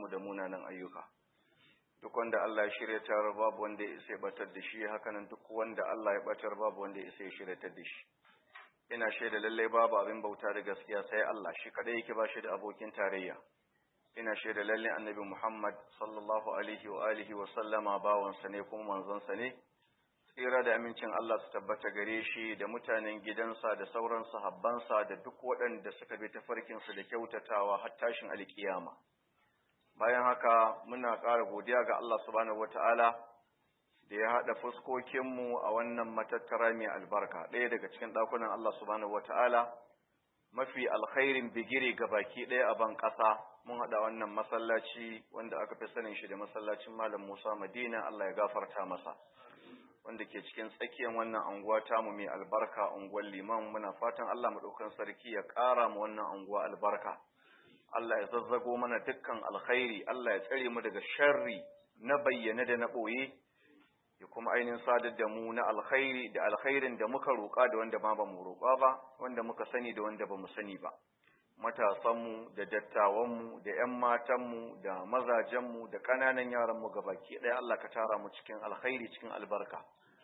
mu da munanan ayyuka duk wanda Allah ya shiryatar babu wanda ya isa ya batar da shi hakanan duk wanda Allah ya batar babu wanda ya isa ya shiryatar da shi ina shaida lallai babu abin bauta da gaskiya sai Allah shi kadai yake ba shi da abokin tarayya ina shaida lallai annabi Muhammad sallallahu alaihi wa alihi wa sallama bawansa ne kuma manzonsa ne tsira da amincin Allah su tabbata gare shi da mutanen gidansa da sauran sahabbansa da duk waɗanda suka bi tafarkinsu da kyautatawa har tashin alkiyama bayan haka muna ƙara godiya ga Allah subhanahu wata'ala da ya haɗa fuskokinmu a wannan matattara mai albarka ɗaya daga cikin ɗakunan Allah subhanahu wata'ala mafi alkhairin bigire ga baki ɗaya a ban ƙasa mun haɗa wannan masallaci wanda aka fi sanin shi da masallacin malam Musa Madina Allah ya gafarta masa wanda ke cikin tsakiyar wannan anguwa tamu mai albarka unguwar liman muna fatan Allah maɗaukan sarki ya ƙara mu wannan anguwa albarka Allah ya zazzago mana dukkan alkhairi Allah ya tsare mu daga sharri na bayyane da na ɓoye ya kuma ainihin sadar da mu na alkhairi da alkhairin da muka roƙa da wanda ma ba mu roƙa ba wanda muka sani da wanda ba mu sani ba matasanmu da dattawanmu da 'yan matanmu da mazajenmu da ƙananan yaranmu baki ɗaya Allah ka tara mu cikin alkhairi cikin albarka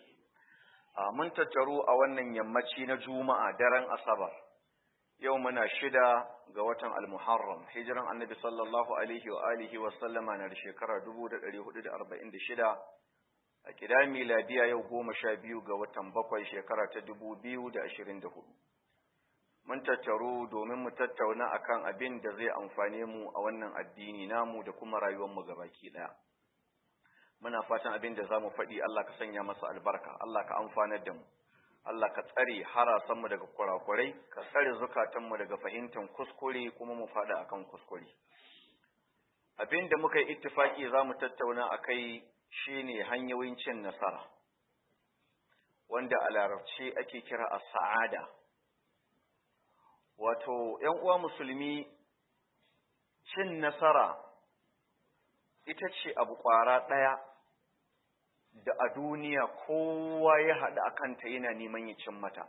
a mun tattaru a wannan yammaci na juma'a daren asabar yau muna shida ga watan almuharram hijiran annabi sallallahu alaihi wa alihi wa sallama na da shekara 1446 a kida miladiya yau goma sha biyu ga watan bakwai shekara ta 2024 mun tattaru domin mu tattauna akan abin da zai amfane mu a wannan addini namu da kuma rayuwarmu gabaki daya muna fatan abin da zamu faɗi Allah ka sanya masa albarka Allah ka amfanar da mu Allah ka tsare harasanmu daga kurakurai ka tsare zukatanmu daga fahimtar kuskure kuma mu faɗa akan kuskure abin da muka yi ittifaki zamu tattauna akai shine hanyoyin cin nasara wanda a larabci ake kira as-sa'ada wato ‘yan uwa musulmi cin nasara ita ce abu ƙwara ɗaya da a duniya kowa ya haɗa a kanta yana neman ya cin mata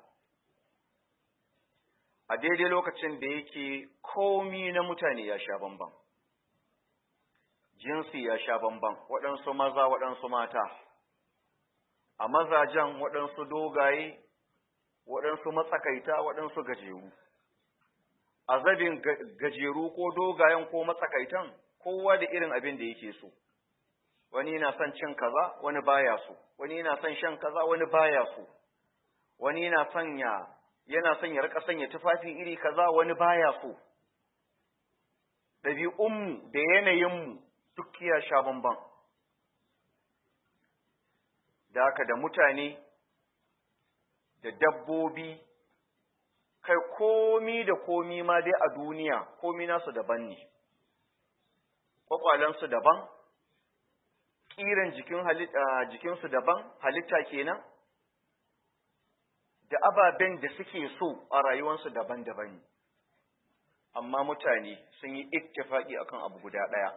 a daidai lokacin da yake komi na mutane ya sha bamban jinsi ya sha bamban waɗansu maza waɗansu mata a mazajen waɗansu dogaye waɗansu matsakaita waɗansu gajeru a zabin gajeru ko dogayen ko matsakaitan kowa da irin abin da yake so wani yana son cin kaza wani baya so wani yana son shan kaza wani baya so wani yana son ya yana son ya rika sanya tufafi iri kaza wani baya so ɗabi'unmu da yanayinmu duk ya sha bamban da haka da mutane da dabbobi kai komi da komi ma dai a duniya komi nasu daban ne kwakwalensu daban ƙiran jikin jikinsu daban halitta kenan da ababen da suke so a rayuwarsu daban-daban ne amma mutane sun yi ittifaki akan abu guda ɗaya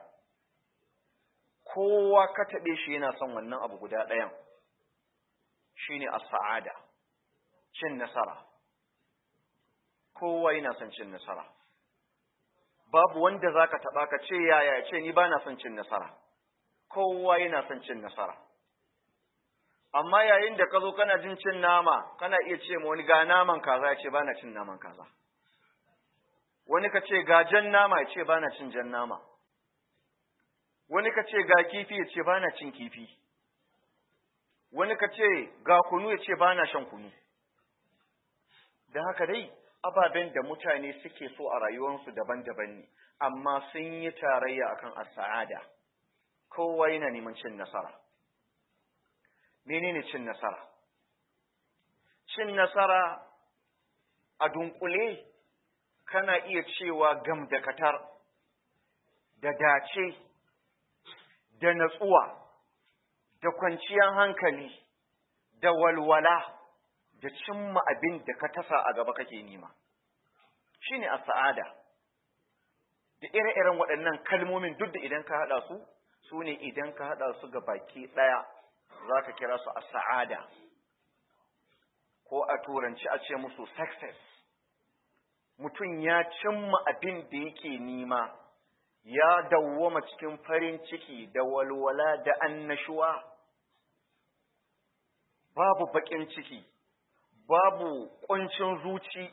kowa ka taɓe shi yana son wannan abu guda ɗayan shine as-sa'ada cin nasara kowa yana son cin nasara babu wanda zaka taba ka ce yaya ce ni bana son cin nasara kowa yana son cin nasara amma yayin da ka zo kana jin cin nama kana iya ce ma wani ga naman kaza ya ce bana cin naman kaza wani ka ce ga jan nama ya ce bana cin jan nama wani ka ce ga kifi ya ce bana cin kifi wani ka ce ga kunu ya ce bana shan kunu da haka dai ababen da mutane suke so a rayuwarsu daban-daban ne amma sun yi tarayya akan as-sa'ada kowa yana neman cin nasara menene cin nasara cin nasara a dunkule kana iya cewa gam da katar da dace da natsuwa da kwanciyar hankali da walwala da cimma abin da ka tasa a gaba kake nima shine as-sa'ada da ire-iren waɗannan kalmomin duk da idan ka haɗa su su ne idan ka haɗa su ga baki ɗaya za ka kira su as-sa'ada ko a turanci a ce musu success mutum ya cimma abin da yake nima ya dawwama cikin farin ciki da walwala da annashuwa babu baƙin ciki babu ƙuncin zuci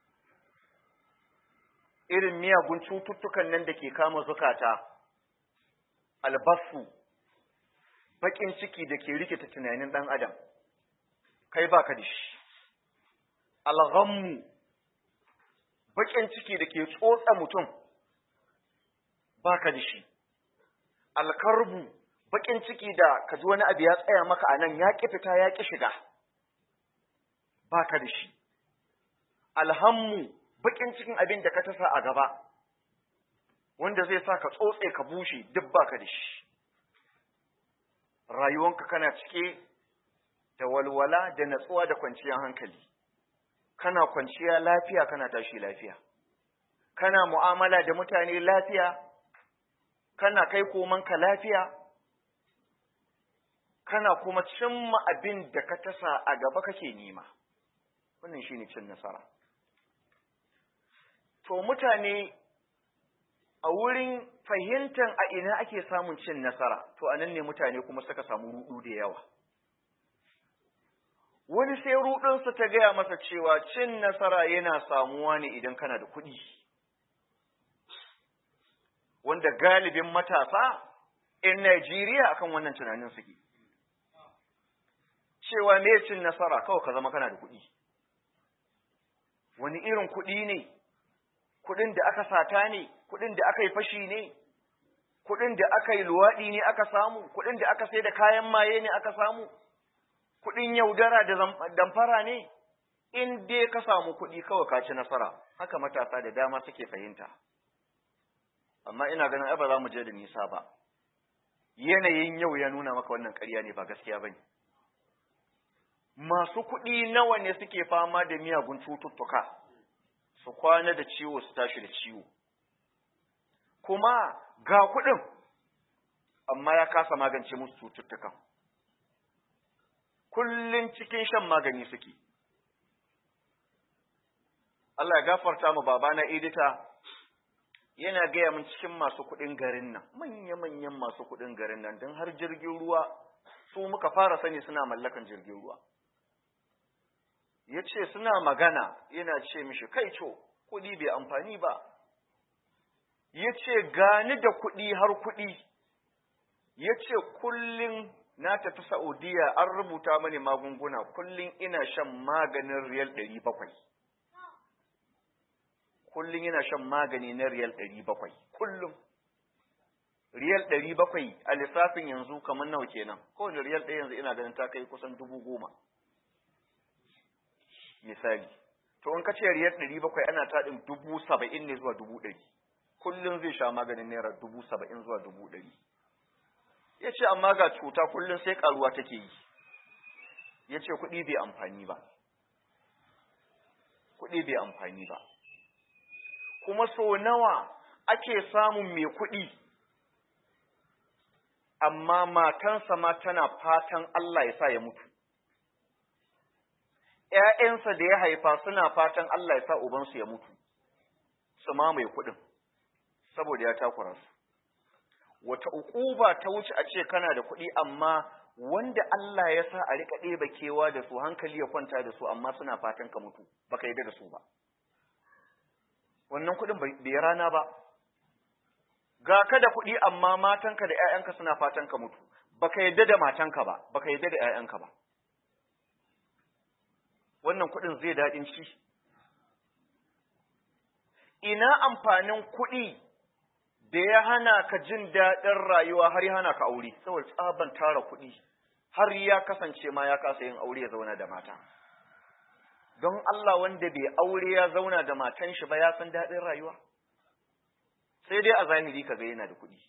irin miyagun cututtukan nan da ke kama zukata albasu baƙin ciki da ke rikita tunanin ɗan adam kai baka da shi alghammu baƙin ciki da ke tsotsa mutum baka da shi alkarbu baƙin ciki da ka ji wani abu ya tsaya maka a nan ya ƙi fita ya ƙi shiga baka da shi alhammu baƙin cikin abin da ka tasa a gaba wanda zai sa ka tsotse ka bushe duk baka da shi rayuwanka kana cike da walwala da natsuwa da kwanciyar hankali kana kwanciya lafiya kana tashi lafiya kana mu'amala da mutane lafiya kana kai komanka lafiya kana kuma cimma abin da ka tasa a gaba kake nema wannan shine cin nasara to mutane a wurin fahimtar a ina ake samun cin nasara to anan ne mutane kuma suka samu rudu da yawa wani sai rudinsa ta gaya masa cewa cin nasara yana samuwa ne idan kana da kuɗi wanda galibin matasa in Najeriya akan wannan tunanin suke cewa me cin nasara kawai ka zama kana da kuɗi wani irin kuɗi ne kuɗin da aka sata ne kuɗin da aka yi fashi ne kuɗin da aka yi luwaɗi ne aka samu kuɗin da aka sai da kayan maye ne aka samu kuɗin yaudara da damfara ne in dai ka samu kuɗi kawai ka ci nasara haka matasa da dama suke fahimta amma ina ganin ai ba za mu je da nisa ba yanayin yau ya nuna maka wannan ƙarya ne ba gaskiya ba ne masu kuɗi nawa ne suke fama da miyagun cututtuka su kwana da ciwo su tashi da ciwo kuma ga kuɗin amma ya kasa magance musu cututtukan kullum cikin shan magani suke Allah ya gafarta mu babana edita yana gaya min cikin masu kuɗin garin nan manya-manyan masu kuɗin garin nan don har jirgin ruwa su muka fara sani suna mallakan jirgin ruwa ya ce suna magana yana ce mishi kai co kuɗi bai amfani ba ya ce gani da kuɗi har kuɗi ya ce kullum na tafi Saudiya an rubuta mani magunguna kullum ina shan maganin riyal ɗari bakwai. Kullum ina shan magani na riyal ɗari bakwai, kullum. Riyal ɗari bakwai a lissafin yanzu kamar nawa kenan, kowane riyal ɗaya yanzu ina ganin ta kai kusan dubu goma. Misali, to in ka ce riyal ɗari bakwai ana taɗin dubu saba'in ne zuwa dubu ɗari. Kullum zai sha maganin naira dubu saba'in zuwa dubu ɗari. ya ce amma ga cuta kullum sai karuwa take yi ya ce kuɗi bai amfani ba kuɗi bai amfani ba kuma so nawa ake samun mai kuɗi amma matansa ma tana fatan Allah ya sa ya mutu ‘ya'yansa da ya haifa suna fatan Allah ya sa ubansu ya mutu su mamaye kuɗin saboda ya takura su wata ukuba ta wuce a ce kana da kuɗi amma wanda Allah ya sa a rika ɗeba kewa da su hankali ya kwanta da su amma suna fatan ka mutu baka yi da su ba wannan kuɗin bai rana ba ga ka da kuɗi amma matanka da ‘ya'yanka suna fatan ka mutu baka yadda da matanka ba baka yadda da ‘ya'yanka ba wannan kuɗin zai daɗin ci ina amfanin kuɗi da ya hana ka jin daɗin rayuwa har ya hana ka aure saboda tsaban tara kuɗi har ya kasance ma ya kasa yin aure ya zauna da mata don Allah wanda bai aure ya zauna da matan shi ba ya san daɗin rayuwa sai dai a zahiri ka ga yana da kuɗi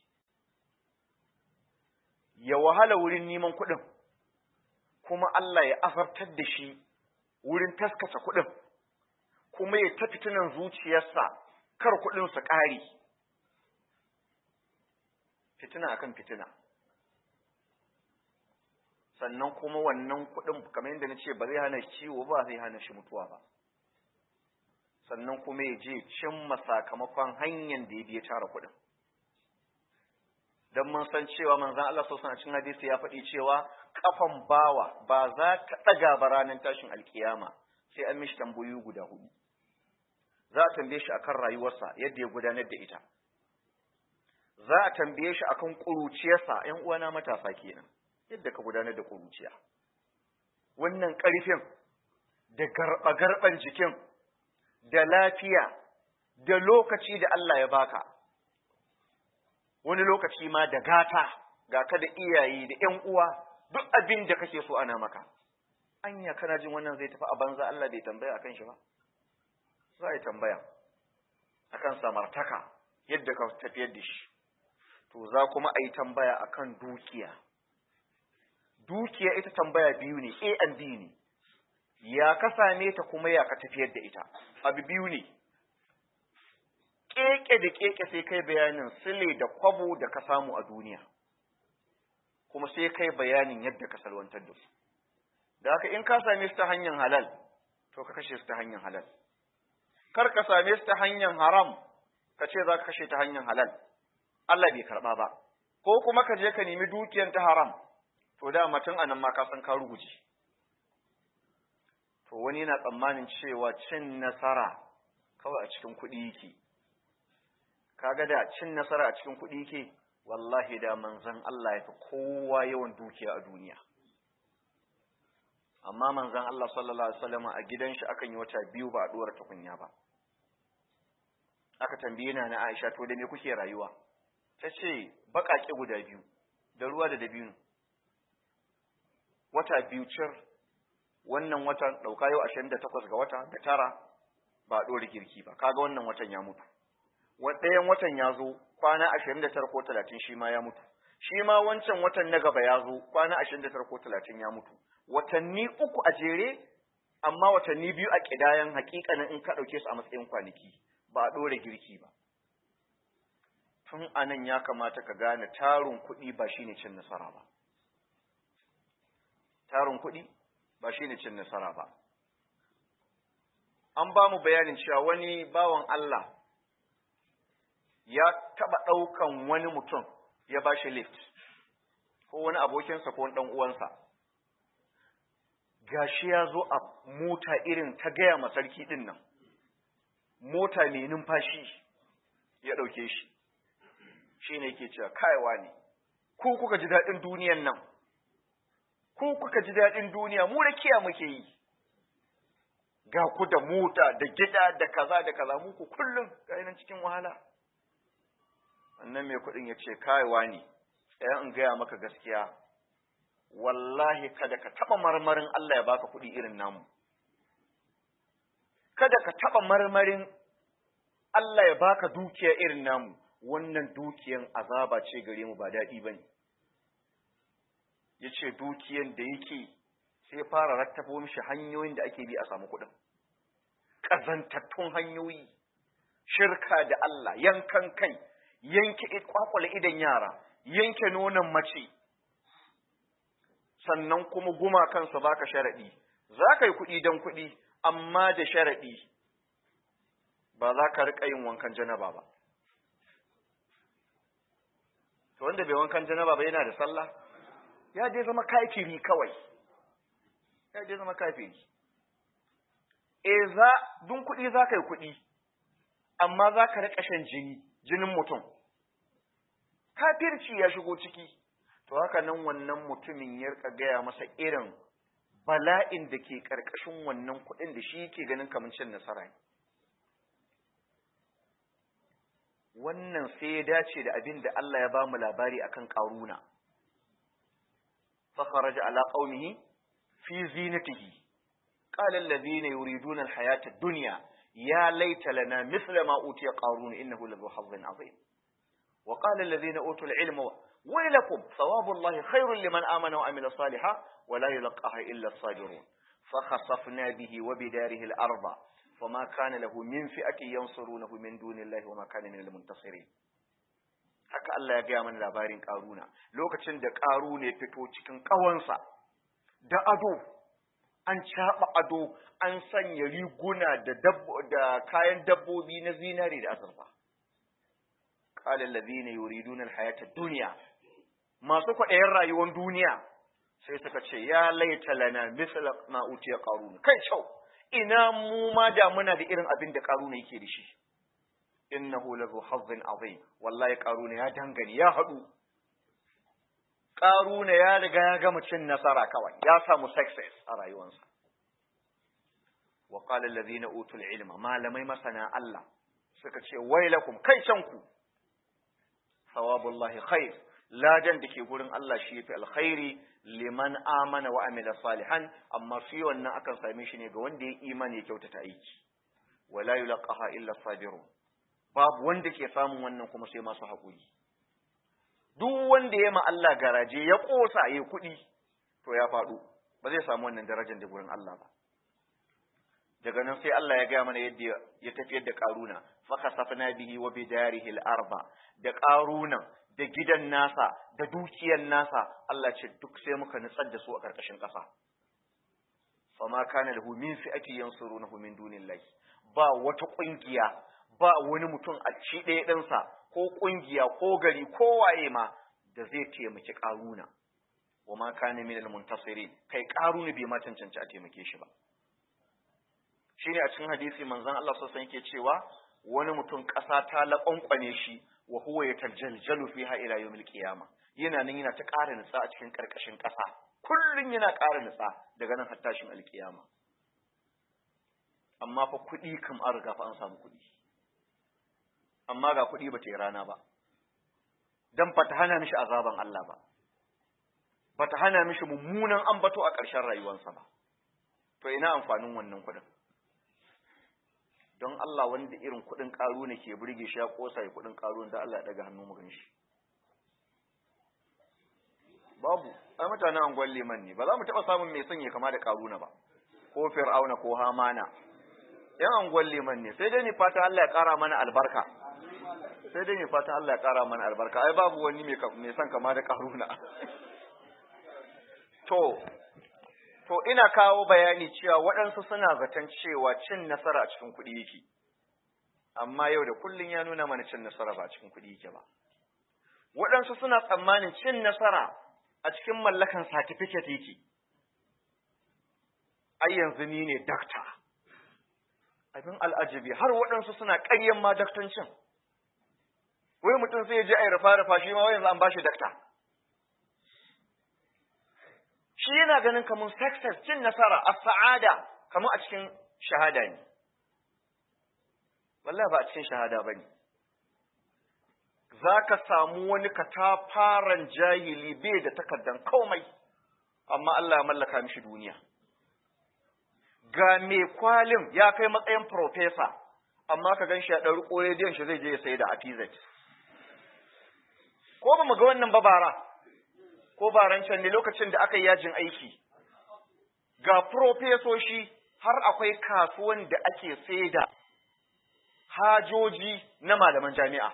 ya wahala wurin neman kuɗin kuma Allah ya azartar da shi wurin taskace kuɗin kuma ya ta fitinan zuciyarsa kar kuɗin su ƙare fitina akan fitina sannan kuma wannan kuɗin kamar yadda na ce ba zai hana ciwo ba zai hana shi mutuwa ba sannan kuma ya je cimma sakamakon hanyar da ya biya tara kuɗin dan mun san cewa manzon Allah sallallahu alaihi cikin hadisi ya faɗi cewa kafan bawa ba za ta daga ba ranar tashin alkiyama sai an mishi tambayoyi guda hudu za a tambaye shi akan rayuwarsa yadda ya gudanar da ita za a tambaye shi akan ƙuruciyarsa ‘yan uwana matasa kenan yadda ka gudanar da ƙuruciya wannan ƙarfin da garɓa-garɓan jikin da lafiya da lokaci da Allah ya baka wani lokaci ma da gata ga ka da iyaye da ‘yan uwa duk abin da kake so ana maka anya kana jin wannan zai tafi a banza Allah bai tambaya akan shi ba za a yi tambaya akan samartaka yadda ka tafiyar da shi to za kuma a yi tambaya akan dukiya dukiya ita tambaya biyu ne A and B ne ya ka same ta kuma ya ka tafiyar da ita abu biyu ne keke da keke sai kai bayanin sile da kwabo da ka samu a duniya kuma sai kai bayanin yadda ka salwantar da su da haka in ka same su ta hanyar halal to ka kashe su ta hanyar halal kar ka same su ta hanyar haram ka ce za ka kashe ta hanyar halal Allah bai karɓa ba ko kuma ka je ka nemi dukiyar ta haram to da mutum a nan ma ka san ka ruguje to wani yana tsammanin cewa cin nasara kawai a cikin kuɗi yake kaga da cin nasara a cikin kuɗi yake wallahi da manzon Allah ya fi kowa yawan dukiya a duniya amma manzon Allah sallallahu alaihi wasallam a gidan shi akan yi wata biyu ba a dora tukunya ba aka tambaye na na Aisha to da me kuke rayuwa ta ce baƙaƙe guda biyu da ruwa da dabino wata biyu cir wannan watan ɗauka yau ashirin da takwas ga wata da tara ba a ɗora girki ba kaga wannan watan ya mutu ɗayan watan ya zo kwana ashirin da tara ko talatin shi ma ya mutu shi ma wancan watan na gaba ya zo kwana ashirin da tara ko talatin ya mutu watanni uku a jere amma watanni biyu a ƙidayan hakikanin in ka ɗauke su a matsayin kwanaki ba a ɗora girki ba tun anan ya kamata ka gane tarin kuɗi ba shine cin nasara ba tarin kuɗi ba shine cin nasara ba an ba mu bayanin cewa wani bawan Allah ya taɓa ɗaukan wani mutum ya ba shi lift ko wani abokinsa ko wani ɗan uwansa gashi ya zo a mota irin ta gaya ma sarki ɗin nan mota mai numfashi ya ɗauke shi shi ne yake cewa kaiwa ne ku kuka ji daɗin duniyan nan ku kuka ji daɗin duniya mu da kiya muke yi ga ku da mota da gida da kaza da kaza muku kullum ga nan cikin wahala wannan mai kuɗin ya ce kaiwa ne ɗaya in gaya maka gaskiya wallahi kada ka taɓa marmarin Allah ya baka kuɗi irin namu kada ka taɓa marmarin Allah ya baka dukiya irin namu wannan dukiyan azaba ce gare mu ba daɗi ba ne ya ce dukiyan da yake sai fara rattabo mishi hanyoyin da ake bi a samu kuɗin ƙazantattun hanyoyi shirka da Allah yankan kai yanke kwakwale idan yara yanke nonon mace sannan kuma gumakansa baka sharaɗi za ka yi kuɗi don kuɗi amma da sharaɗi ba za ka riƙa yin wankan janaba ba to wanda bai wankan janaba ba yana da sallah ya je zama kafiri kawai ya je zama kafiri e za dun kuɗi za ka yi kuɗi amma za ka riƙa shan jini jinin mutum kafirci ya shigo ciki to haka nan wannan mutumin ya rika gaya masa irin bala'in da ke ƙarƙashin wannan kuɗin da shi yake ganin kamar cin nasara ne wannan sai ya dace da abin da Allah ya ba mu labari akan ƙaruna فخرج على قومه في زينته قال الذين يريدون الحياة الدنيا يا ليت لنا مثل ما أوتي قارون إنه لذو حظ عظيم وقال الذين أوتوا العلم ويلكم ثواب الله خير لمن آمن وعمل صالحا ولا يلقاها إلا الصابرون فخسفنا به وبداره الأرض فما كان له من فئة ينصرونه من دون الله وما كان من المنتصرين haka Allah ya gaya mana labarin ƙaruna lokacin da ƙaruna ya fito cikin ƙawansa da ado an caɓa ado an sanya riguna da, da kayan dabbobi na zinari da azurfa qala alladhina yuriduna alhayata ad-dunya masu kwaɗayin rayuwar duniya sai suka ce ya laita lana misla ma utiya qarun kai kyau ina mu ma da muna da irin abin da qaruna yake da shi innahu lahu hazzin azim wallahi qaruna ya dangane ya hadu qaruna ya riga ya gama cin nasara kawai ya samu success a rayuwarsa wa qala alladhina utul ilma malamai masana Allah suka ce wailakum kai canku sawabullahi khair ladan da ke gurin Allah shi yafi alkhairi liman amana wa amila salihan amma fi wannan akan same shi ne ga wanda ya imani ya kyautata aiki wala yulqaha illa sabirun babu wanda ke samun wannan kuma sai masu haƙuri duk wanda ya ma Allah garaje ya ƙosa ya kuɗi to ya faɗo ba zai samu wannan darajar da gurin Allah ba daga nan sai Allah ya gaya mana yadda ya tafiyar da ƙaruna fa khasafna bihi wa bidarihi al-arba da ƙarunan da gidan nasa da dukiyar nasa Allah ce duk sai muka nutsar da su a ƙarƙashin ƙasa fama kana lahu min fi'ati yansurunahu min dunillahi ba wata ƙungiya ba wani mutum a ci ɗaya ɗinsa ko ƙungiya ko gari ko waye ma da zai taimaki ƙaruna wa ma kana min al-muntasirin kai ƙaruna bai ma cancanci a taimake shi ba shine a cikin hadisi manzon Allah sallallahu alaihi yake cewa wani mutum ƙasa ta laƙwanƙwane shi wa huwa yatajaljalu fiha ila yawmil qiyama yana nan yana ta ƙara nutsa a cikin ƙarƙashin ƙasa kullun yana ƙara nutsa daga nan har tashin alƙiyama amma fa kuɗi kam an riga fa an samu kuɗi amma ga kuɗi ba ta yi rana ba dan ba ta hana mishi azaban Allah ba ba ta hana mishi mummunan ambato a ƙarshen rayuwarsa ba to ina amfanin wannan kuɗin don Allah wanda irin kuɗin ƙaru ne ke burge shi ya ƙosa ya kuɗin ƙaru da Allah ya ɗaga hannu mu shi babu ai mutanen angon liman ne ba za mu taɓa samun mai son ya kama da ƙaruna ba ko fir'auna ko hamana yan angon liman ne sai dai ni fata Allah ya ƙara mana albarka sai dai ni fata Allah ya ƙara mana albarka ai babu wani mai son kama da ƙaruna to to ina kawo bayani cewa waɗansu suna zaton cewa cin nasara a cikin kuɗi yake amma yau da kullun ya nuna mana cin nasara ba a cikin kuɗi yake ba waɗansu suna tsammanin cin nasara a cikin mallakan certificate yake ai yanzu ni ne dakta abin al'ajabi har waɗansu suna ƙaryan ma daktancin wai mutum sai ya je a yi rufa-rufa shi ma wai yanzu an ba shi dakta shi yana ganin kamar success cin nasara a sa'ada kamar a cikin shahada ne wallahi ba a cikin shahada ba ne za ka samu wani katafaren jahili bai da takardan komai amma Allah ya mallaka mishi duniya ga mai kwalin ya kai matsayin profesa amma ka gan shi ya ɗauri ƙorediyon shi zai je ya sayi da apz ko ba mu ga wannan babara ko baran can ne lokacin da aka yi yajin aiki ga profesoshi har akwai kasuwan da ake saida hajoji na malaman jami'a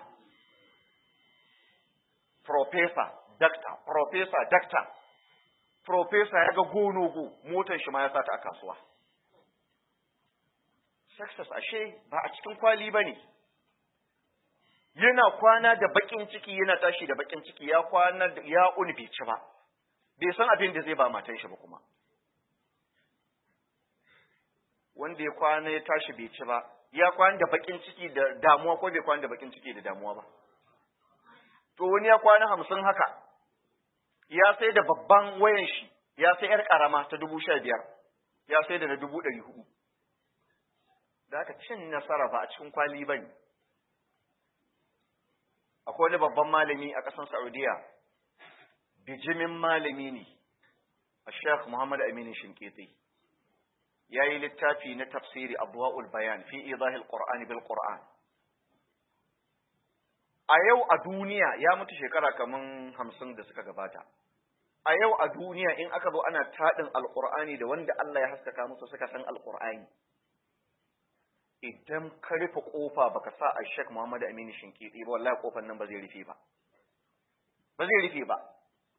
profesa dakta profesa dakta profesa ya ga gonogo motar shi ma ya sata a kasuwa success ashe ba a cikin kwali ba ne yana kwana da bakin ciki yana tashi da bakin ciki ya kwana da ya uni bai ci ba bai san abin da zai ba matan shi ba kuma wanda ya kwana ya tashi bai ci ba ya kwana da bakin ciki da damuwa ko bai kwana da bakin ciki da damuwa ba to wani ya kwana hamsin haka ya sai da babban wayan shi ya sai yar karama ta dubu sha biyar ya sai da na dubu ɗari hudu da aka cin nasara ba a cikin kwali ba ne akwai wani babban malami a ƙasar Saudiya bijimin malami ne a Sheikh Muhammad Aminu Shinkiti ya yi littafi na tafsiri Abwaul Bayan fi idahil Qur'ani bil Qur'an a yau a duniya ya mutu shekara kaman hamsin da suka gabata a yau a duniya in aka zo ana taɗin alƙur'ani da wanda Allah ya haskaka musu suka san alƙur'ani idan ka rufe kofa baka sa a Sheikh Muhammad Aminu Shinkiti ba wallahi kofar nan ba zai rufe ba ba zai rufe ba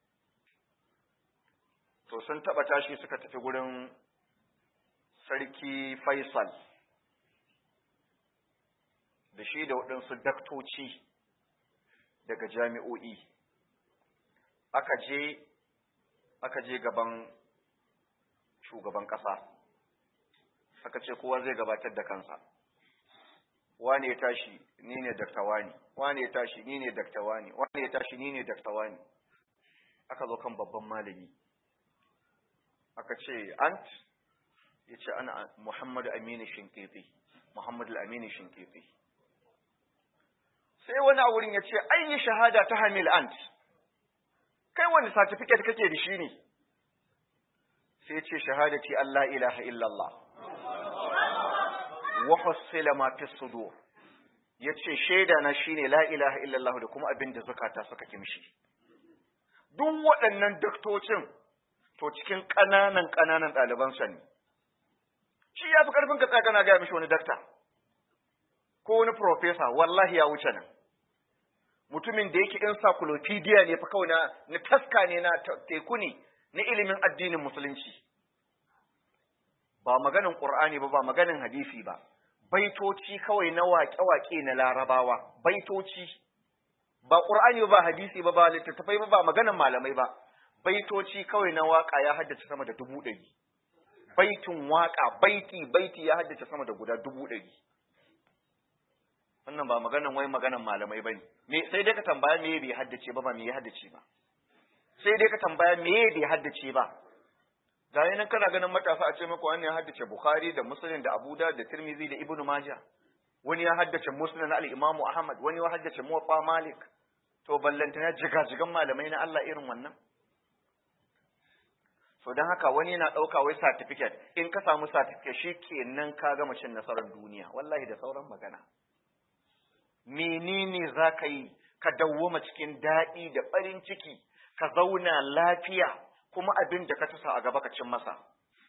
to sun taba tashi suka tafi gurin sarki Faisal da shi da waɗansu daktoci daga jami'o'i aka je aka je gaban shugaban ƙasa aka ce kowa zai gabatar da kansa wane ya tashi ni ne dakta wani wane ya tashi ni ne dakta wani wane ya tashi ni ne dakta wani aka zo kan babban malami aka ce ant ya ce ana muhammadu aminu shinkifi muhammadu aminu shinkifi sai wani a wurin ya ce an yi shahada ta hamil ant kai wani certificate kake da shi ne sai ce shahadati Allah ilaha illallah wa hussila ma fi sudur yace shaida na shine la ilaha illallah da kuma abin da zakata suka kimshi duk waɗannan daktocin to cikin ƙananan ƙananan ɗaliban sa ne shi ya fi ƙarfin ka tsaya kana gaya mishi wani dakta ko wani profesa wallahi ya wuce nan mutumin da yake encyclopedia ne fa kawai na na taska ne na teku ne na ilimin addinin musulunci ba maganin qur'ani ba ba maganin hadisi ba baitoci kawai na waƙe-waƙe na larabawa baitoci ba qur'ani ba hadisi ba ba littattafai ba ba maganin malamai ba baitoci kawai na waƙa ya haddace sama da dubu ɗari baitin waƙa baiti baiti ya haddace sama da guda dubu ɗari wannan ba maganan wai maganan malamai bane me sai dai ka tambaya me bai haddace ba ba me ya haddace ba sai dai ka tambaya me bai haddace ba ga nan kana ganin matasa a ce maka wani ya haddace bukhari da muslim da abu da tirmizi da ibnu majah wani ya haddace muslim na al-imamu ahmad wani ya haddace muwatta malik to ballanta na jigajigan malamai na Allah irin wannan so don haka wani yana ɗauka wai certificate in ka samu certificate shi kenan ka gama cin nasarar duniya wallahi da sauran magana menene za ka yi ka dawwama cikin daɗi da farin ciki ka zauna lafiya kuma abin da ka tasa a gaba ka cin masa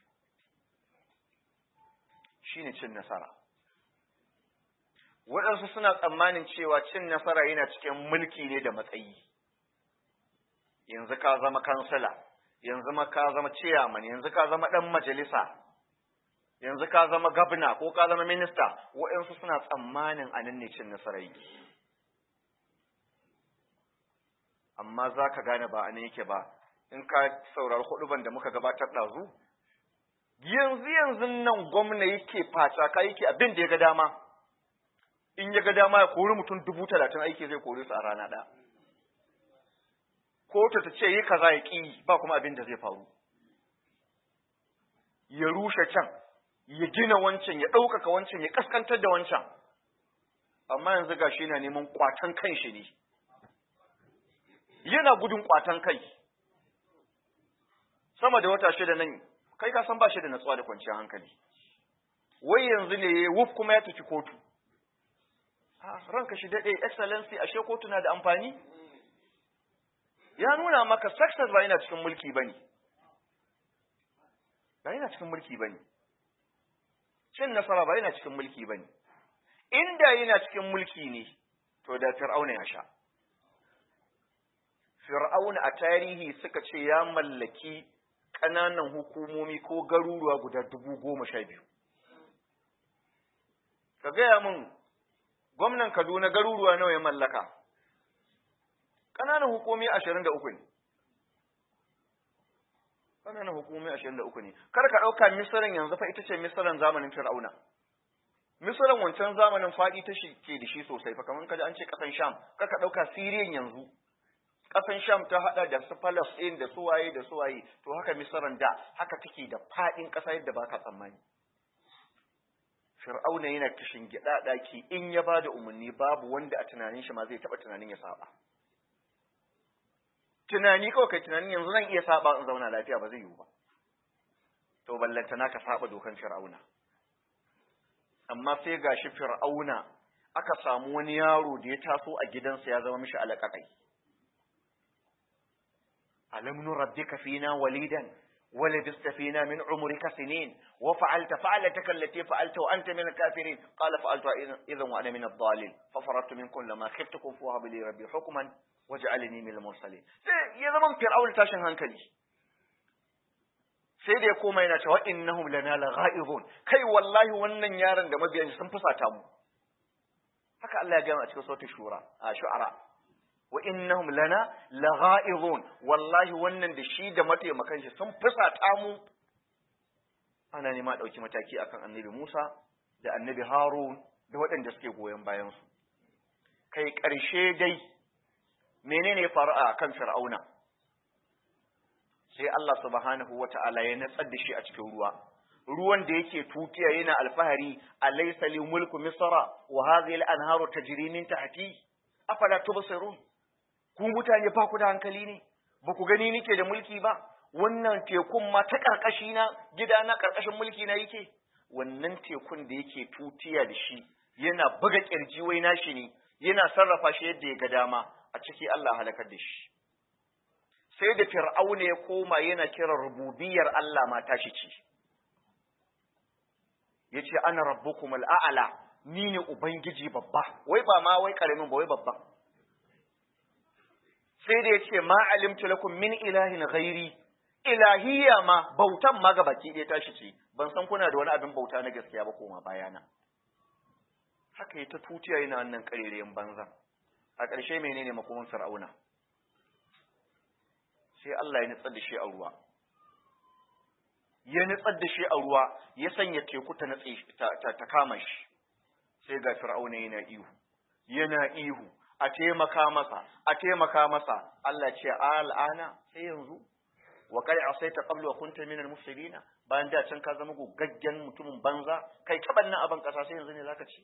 shine cin nasara waɗansu suna tsammanin cewa cin nasara yana cikin mulki ne da matsayi yanzu ka zama kansila yanzu ma ka zama ciyaman yanzu ka zama ɗan majalisa yanzu ka zama gabna ko ka zama minista waɗansu suna tsammanin a nan ne cin nasarar yake amma za ka gane ba a nan yake ba in ka saurari huduban da muka gabatar ɗazu yanzu yanzu nan gwamna yake faca ka yake abin da ya ga dama in ya ga dama ya kori mutum dubu talatin aiki zai kori su a rana ɗaya kotu ta ce yi kaza ya ƙi ba kuma abin da zai faru ya rushe can ya gina wancan ya ɗaukaka wancan ya ƙaskantar da wancan amma yanzu ga shi na neman ƙwatan kan shi ne yana gudun ƙwatan kai sama da wata shida nan kai ka san ba shi da natsuwa da kwanciyar hankali wai yanzu ne wuf kuma ya tafi kotu ranka shi daɗe excellency ashe kotu na da amfani ya nuna maka success ba yana cikin mulki bane ba yana cikin mulki bane cin nasara ba yana cikin mulki bane inda yana cikin mulki ne to da fir'auna ya sha fir'auna a tarihi suka ce ya mallaki ƙananan hukumomi ko garuruwa guda dubu goma sha biyu ka gaya min gwamnan kaduna garuruwa nawa ya mallaka ƙananan hukumi ashirin da uku ne ƙananan hukumi ashirin da uku ne kar ka ɗauka misiran yanzu fa ita ce misiran zamanin fir'auna misiran wancan zamanin faɗi ta shi ke da shi sosai fa kamar kaji an ce ƙasan sham kar ka ɗauka siriyan yanzu ƙasan sham ta haɗa da su falasɗin da suwaye da suwaye to haka misiran da haka take da faɗin ƙasa yadda ba ka tsammani fir'auna yana kishin gida ɗaki in ya ba da umarni babu wanda a tunanin shi ma zai taɓa tunanin ya saba tunani kawai kai tunanin yanzu zan iya saba in zauna lafiya ba zai yiwu ba to ballanta na ka saba dokan fir'auna amma sai gashi fir'auna aka samu wani yaro da ya taso a gidansa ya zama mishi alaƙaƙai alam nurabbika fina walidan ولبست فينا من عمرك سنين وفعلت فعلتك التي فعلت وأنت من الكافرين قال فعلت إذا وأنا من الضالين ففررت منكم لما خفتكم فوهب لي ربي حكما waj'alni min al-mursalin sai ya zama fir'aun tashin hankali sai da ya koma yana cewa innahum lana lagha'ibun kai wallahi wannan yaron da mabiyan sun fusata mu haka Allah ya gaya a cikin sautin shura a shu'ara wa innahum lana lagha'izun wallahi wannan da shi da mataimakan shi sun fusata mu ana nema dauki mataki akan annabi Musa da annabi Harun da waɗanda suke goyon bayan su kai ƙarshe dai menene ya faru a kan Fir'auna sai Allah subhanahu wata'ala ya natsar da shi a cikin ruwa ruwan da yake tutiya yana alfahari alaysa li mulku misra wa hadhihi al-anharu tajri min tahti afala tubsirun ku mutane ba ku da hankali ne ba ku gani nike da mulki ba wannan tekun ma ta karkashi na gida na karkashin mulki na yake wannan tekun da yake tutiya da shi yana buga kirji wai nashi ne yana sarrafa shi yadda ya ga dama a ciki Allah halakar da shi sai da fir'auna ya koma yana kira rububiyar Allah ma tashi ce yace ana rabbukum al'ala ni ne ubangiji babba wai ba ma wai karamin ba wai babba sai da yace ma alimtu lakum min ilahin ghairi ilahiyya ma bautan ma ga baki ɗaya tashi ce ban san kuna da wani abin bauta na gaskiya ba koma bayana haka ta tutiya yana wannan karerayen banza a ƙarshe menene makomin fir'auna sai Allah ya nutsar da shi a ruwa ya nutsar da shi a ruwa ya sanya teku ta natse ta kama shi sai ga fir'auna yana ihu yana ihu a taimaka masa a taimaka masa Allah ce al'ana sai yanzu wa kai asaita qablu wa kunta min al-mufsidin bayan da can ka zama gogaggen mutumin banza kai ta bannan aban kasa sai yanzu ne zaka ci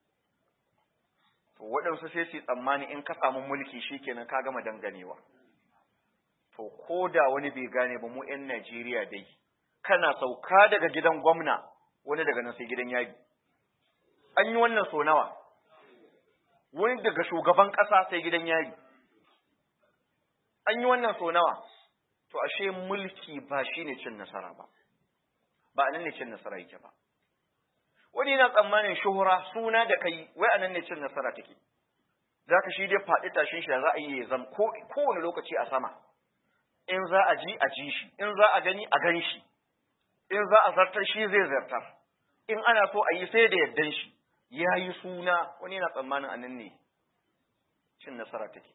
to waɗansu sai su tsammani in ka samu mulki shikenan ka gama danganewa to ko da wani bai gane ba mu 'yan Najeriya dai kana sauka daga gidan gwamna wani daga nan sai gidan yari an yi wannan so nawa wani daga shugaban ƙasa sai gidan yari an yi wannan so nawa to ashe mulki ba shi ne cin nasara ba ba anan ne cin nasara yake ba wani yana tsammanin shuhura suna da kai wai anan ne cin nasara take zaka shi dai faɗi tashin shi za a yi ya zam kowane lokaci a sama in za a ji a ji shi in za a gani a gan shi in za a zartar shi zai zartar in ana so a yi sai da yardan shi ya yi suna wani yana tsammanin anan ne cin nasara take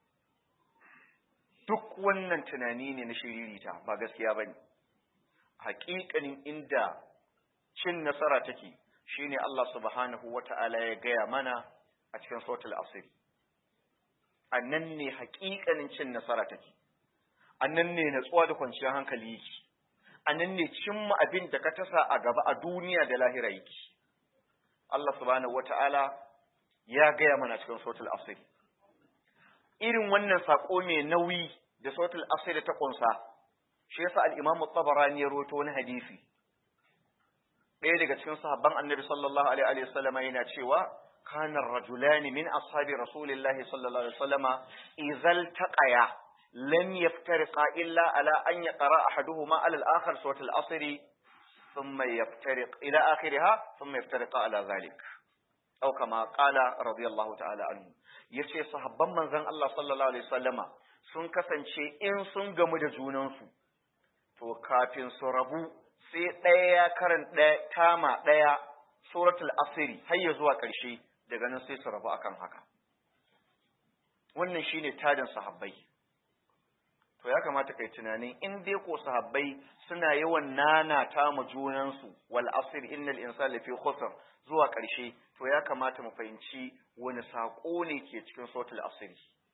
duk wannan tunani ne na shiririta ba gaskiya ba ne haƙiƙanin inda cin nasara take shine Allah subhanahu wa ta'ala ya gaya mana a cikin sautul asiri a nan ne haƙiƙanin cin nasara take a nan ne natsuwa da kwanciyar hankali yake a nan ne cimma abin da ka tasa a gaba a duniya da lahira yake Allah subhanahu wata'ala ya gaya mana cikin sautul asir irin wannan sako mai nauyi da sautul asir ta kunsa shi yasa al-Imam tabarani ya rawaito wani hadisi ɗaya daga cikin sahabban Annabi sallallahu alaihi wa sallama yana cewa kana rajulani min ashabi rasulillahi sallallahu alaihi wa sallama idzal taqaya لم يفترقا إلا على أن يقرأ أحدهما على الآخر سورة الأصر ثم يفترق إلى آخرها ثم يفترقا على ذلك أو كما قال رضي الله تعالى عنه yace sahabban manzon Allah sallallahu alaihi wasallama sun kasance in sun gamu da junansu to kafin su rabu sai ɗaya ya karan ɗaya tama ɗaya suratul asiri har ya zuwa ƙarshe daga nan sai su rabu akan haka wannan shine tadin sahabbai to ya kamata kai tunanin in dai ko sahabbai suna yawan nana ta mu junansu wal asr innal insana lafi khusr zuwa ƙarshe to ya kamata mu fahimci wani sako ne ke cikin suratul asr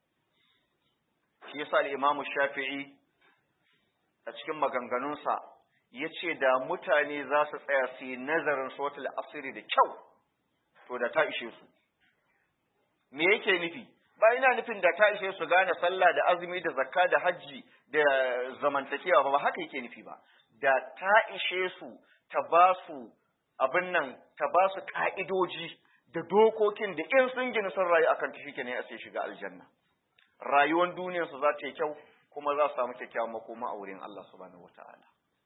shi yasa al-imamu shafi'i a cikin maganganunsa yace da mutane za su tsaya su yi nazarin suratul asr da kyau to da ta ishe su me yake nufi ba ina nufin da ta ishe su gane sallah da azumi da zakka da hajji da zamantakewa ba ba haka yake nufi ba da ta ishe su ta ba su abin nan ta ba su ka'idoji da dokokin da in sun gina sun rayu akan ta shike ne a sai shiga aljanna rayuwar duniyar su za ta yi kyau kuma za su samu kyakkyawan makoma a wurin Allah subhanahu wataala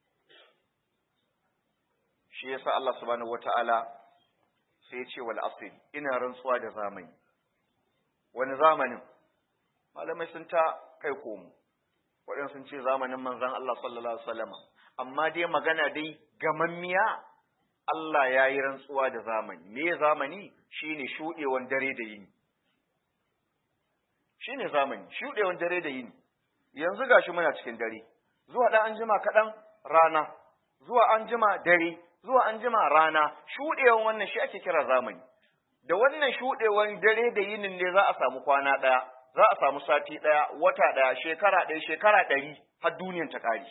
shi yasa Allah subhanahu wataala sai ya ce wal asr ina rantsuwa da zamani wani zamanin malamai sun ta kai komo waɗansu sun ce zamanin manzan Allah sallallahu alaihi wasallam amma dai magana dai gamammiya Allah ya yi rantsuwa da zamani me zamani shine shuɗewan dare da yini shine zamani shuɗewan dare da yini yanzu gashi muna cikin dare zuwa ɗan anjima kaɗan rana zuwa anjima dare zuwa anjima rana shuɗewan wannan shi ake kira zamani da wannan shuɗewan dare da yinin ne za a samu kwana ɗaya za a samu sati ɗaya wata ɗaya shekara ɗaya shekara ɗari har duniyan ta ƙare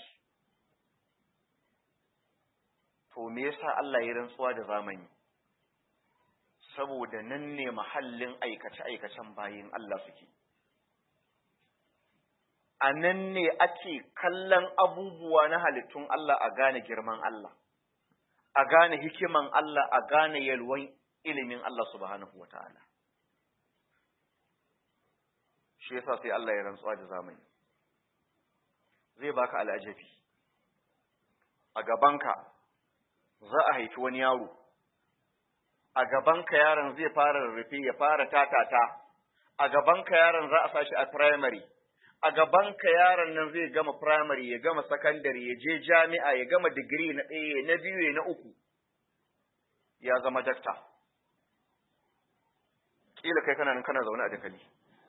to me yasa Allah ya rantsuwa da zamani saboda nan ne mahallin aikace-aikacen bayin Allah suke a nan ne ake kallon abubuwa na halittun Allah a gane girman Allah a gane hikiman Allah a gane yalwan ilimin Allah subhanahu wa ta'ala shi yasa sai Allah ya rantsuwa da zamani zai baka al'ajabi a gabanka za a haifi wani yaro a gabanka yaron zai fara rarrafe ya fara tatata a gabanka yaron za a sashi a primary a gabanka yaron nan zai gama primary ya gama secondary ya je jami'a ya gama digiri na ɗaya na biyu na uku ya zama dakta kila kai kana nan kana zaune a dakali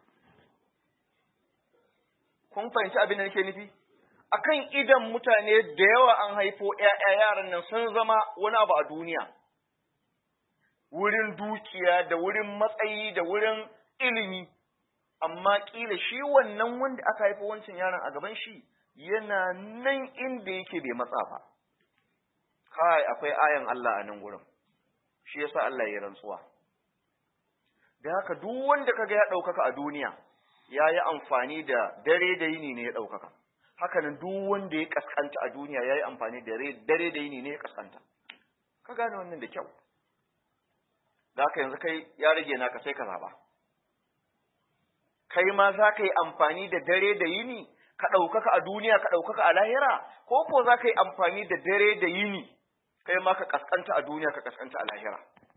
kun fahimci abin da nake nufi akan idan mutane da yawa an haifo ƴaƴa yaran nan sun zama wani abu a duniya wurin dukiya da wurin matsayi da wurin ilimi amma kila shi wannan wanda aka haifi wancan yaron a gaban shi yana nan inda yake bai matsa ba kai akwai ayan Allah a nan gurin shi yasa Allah ya rantsuwa da haka duk wanda kaga ya ɗaukaka a duniya ya yi amfani da dare da yini ne ya ɗaukaka hakanan duk wanda ya kaskanta a duniya ya yi amfani da dare da yini ne ya kaskanta ka gane wannan da kyau da haka yanzu kai ya rage naka sai ka zaba kai ma za ka yi amfani da dare da yini ka ɗaukaka a duniya ka ɗaukaka a lahira ko ko za ka yi amfani da dare da yini kai ma ka kaskanta a duniya ka kaskanta a lahira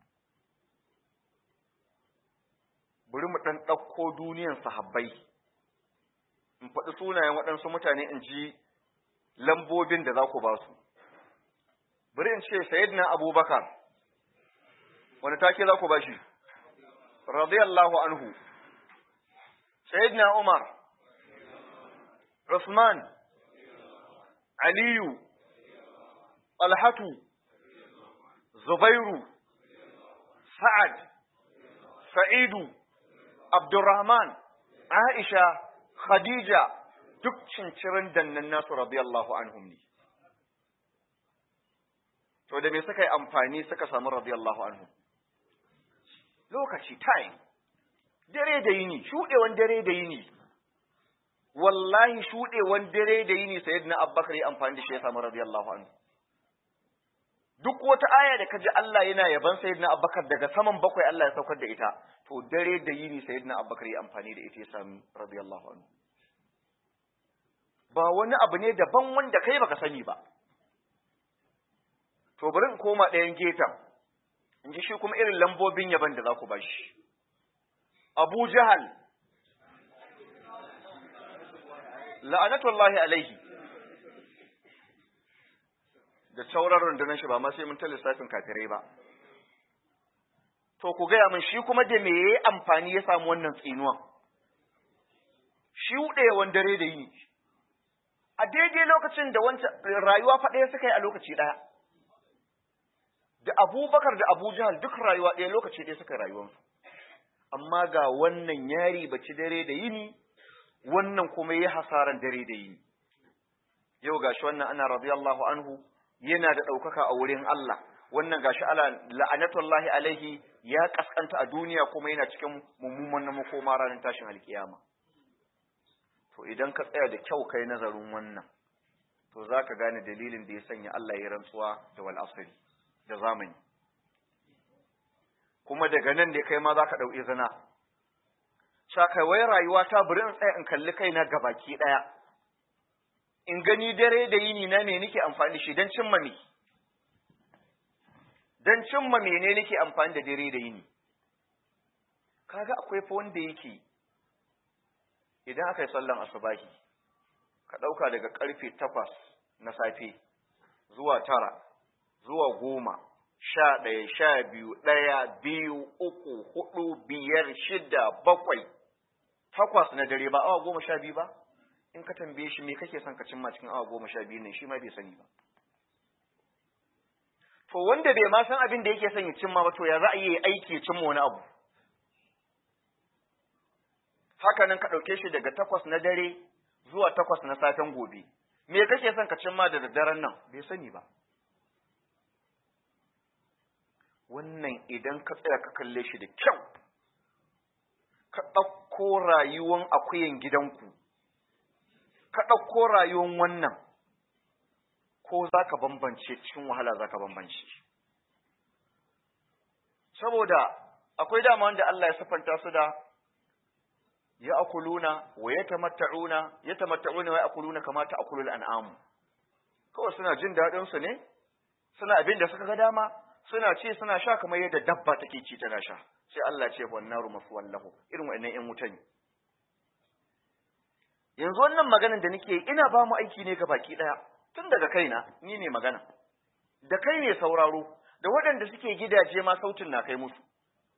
bari mu ɗan ɗauko duniyan sahabbai in faɗi sunayen waɗansu mutane in ji lambobin da za ku ba su bari in ce sayyidina abubakar wani take za ku ba shi radiyallahu anhu sayyidina umar usman aliyu alhatu zubairu sa'ad sa'idu abdurrahman aisha khadija duk cincirin dannan nasu radiyallahu anhum ne to da me suka yi amfani suka samu radiyallahu anhum lokaci time dare da yini shuɗewan dare da yini wallahi shuɗewan dare da yini sayyidina abubakar ya amfani da shi ya samu radiyallahu anhu duk wata aya da kaji Allah yana yaban sayyidina abubakar daga saman bakwai Allah ya saukar da ita to dare da yini sayyidina abubakar ya amfani da ita ya samu radiyallahu anhu ba wani abu ne daban wanda kai baka sani ba to bari in koma ɗayan gefen in ji shi kuma irin lambobin yaban da za ku ba shi abu jahal la'anatullahi alaihi da sauran rundunar shi ba ma sai mun ta lissafin kafirai ba to ku gaya min shi kuma da me yayi amfani ya samu wannan tsinuwan shuɗewan dare da yini a daidai lokacin da wancan rayuwa fa ɗaya suka yi a lokaci ɗaya da abubakar da abu jahal duk rayuwa ɗaya lokaci ɗaya suka yi rayuwarsu amma ga wannan yari baci dare da yini wannan kuma yi hasaran dare da yini yau gashi wannan ana radiyallahu anhu yana da ɗaukaka a wurin Allah wannan gashi ala la'anatullahi alaihi ya kaskanta a duniya kuma yana cikin mummunan na makoma ranar tashin alkiyama to idan ka tsaya da kyau kai nazarin wannan to za ka gane dalilin da ya sanya Allah ya rantsuwa da wal asri da zamani kuma daga nan ne kai ma za ka ɗau izina wai rayuwa ta bari in tsaya in kalli kaina gabaki ɗaya in gani dare da yini na me nake amfani da shi don cimma me don cimma mene nake amfani da dare da yini kaga akwai fa wanda yake idan aka yi sallan asubahi ka ɗauka daga ƙarfe takwas na safe zuwa tara zuwa goma sha ɗaya sha biyu ɗaya biyu uku hudu biyar shida bakwai takwas na dare ba awa goma sha biyu ba in ka tambaye shi me kake son ka cimma cikin awa goma sha biyu ne shi ma bai sani ba to wanda bai ma san abin da yake son ya cimma ba to ya za a yi aiki ya cimma wani abu haka nan ka ɗauke shi daga takwas na dare zuwa takwas na safen gobe me kake son ka cimma da daddaren nan bai sani ba wannan idan ka tsaya ka kalle shi da kyau ka ɗauko rayuwan akuyan gidanku ka ɗauko rayuwan wannan ko za ka bambance cikin wahala za ka bambance saboda akwai dama wanda Allah ya siffanta su da ya akuluna wa ya tamatta'una ya tamatta'una wa ya akuluna kama ta akulul an'amu kawai suna jin daɗin su ne suna abin da suka ga dama suna ce suna sha kamar yadda dabba take ci tana sha sai Allah ce wan naru maswallahu irin wannan ƴan wuta ne yanzu wannan maganar da nake ina ba mu aiki ne ga baki daya tun daga kaina ni ne magana da kai ne sauraro da waɗanda suke gidaje ma sautin na kai musu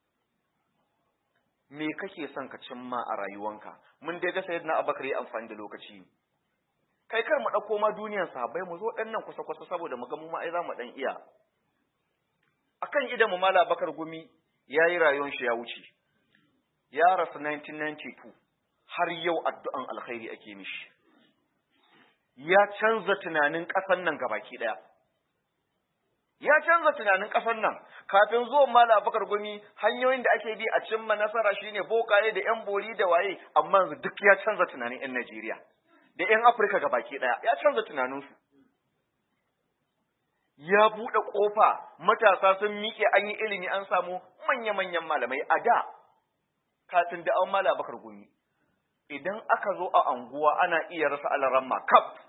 me kake son ka cimma a rayuwanka mun dai ga sayyidina abakar yi amfani da lokaci kai kar mu ɗauko ma duniyar sahabbai mu zo ɗan nan kusa kusa saboda mu ga mu ma ai za mu ɗan iya akan idan mu mala bakar gumi ya yi rayuwar shi ya wuce ya rasu 1992 har yau addu'an alkhairi ake mishi ya canza tunanin ƙasar nan gabaki ɗaya ya canza tunanin ƙasar nan kafin zuwan mala abakar gumi hanyoyin da ake bi a cimma nasara shine bokaye da yan bori da waye amma duk ya canza tunanin yan Najeriya da yan Afirka gabaki ɗaya ya canza tunaninsu ya buɗe ƙofa matasa sun miƙe an yi ilimi an samu manya-manyan malamai a da kafin da an mala bakar gumi idan aka zo a anguwa ana iya rasa alaramma kaf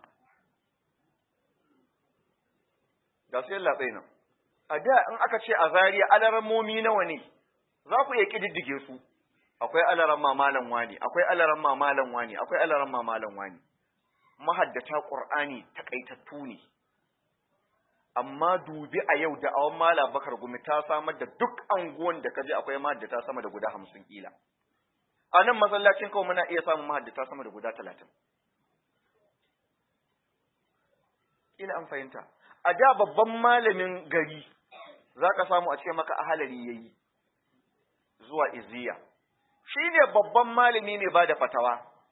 ga su yalla nan a da in aka ce a zariya alarammomi nawa ne za ku iya ƙididdige su akwai alaramma malam wani akwai alaramma malam wani akwai alaramma malam wani mahaddata ƙur'ani takaitattu ne amma dubi a yau da awon mala bakar gumi ta samar da duk anguwan da kaje akwai mahaddata sama da guda hamsin kila a nan masallacin kawai muna iya samun mahaddata sama da guda talatin kila an fahimta a da babban malamin gari za ka samu a ce maka ahalari ya yi zuwa iziya shi ne babban malami mai ba da fatawa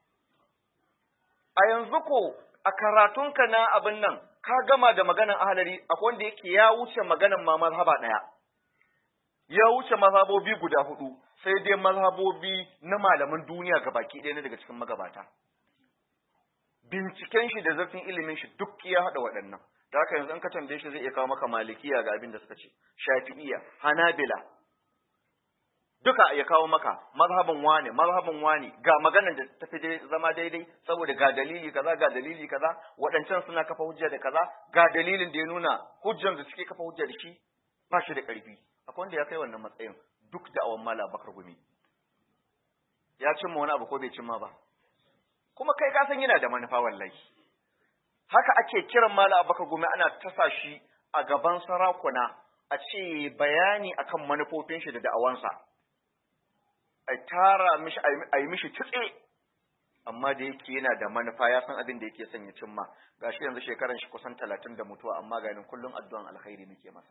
a yanzu ko a karatunka na abin nan ka gama da maganan ahalari akwai wanda yake ya wuce maganan ma mazhaba ɗaya ya wuce mazhabobi guda hudu sai dai mazhabobi na malaman duniya ga baki ɗaya na daga cikin magabata binciken shi da zafin ilimin shi duk ya haɗa waɗannan da haka yanzu in ka tambaye shi zai iya kawo maka malikiya ga abin da suka ce shafi'iya hanabila duka ya kawo maka mazhabin wane mazhabin wane ga maganar da ta fi zama daidai saboda ga dalili kaza ga dalili kaza waɗancan suna kafa hujja da kaza ga dalilin da ya nuna hujjan da suke kafa hujja da shi ba shi da ƙarfi akwai wanda ya kai wannan matsayin duk da awan mala bakar gumi ya cimma wani abu ko bai cimma ba kuma kai ka san yana da manufa wallahi haka ake kiran mala bakar gumi ana tasa shi a gaban sarakuna a ce bayani akan manufofin shi da da'awansa a tara mishi a yi mishi kitse amma da yake yana da manufa ya san abin da yake son ya cimma gashi yanzu shekaran shi kusan talatin da mutuwa amma ganin kullum addu'an alkhairi muke masa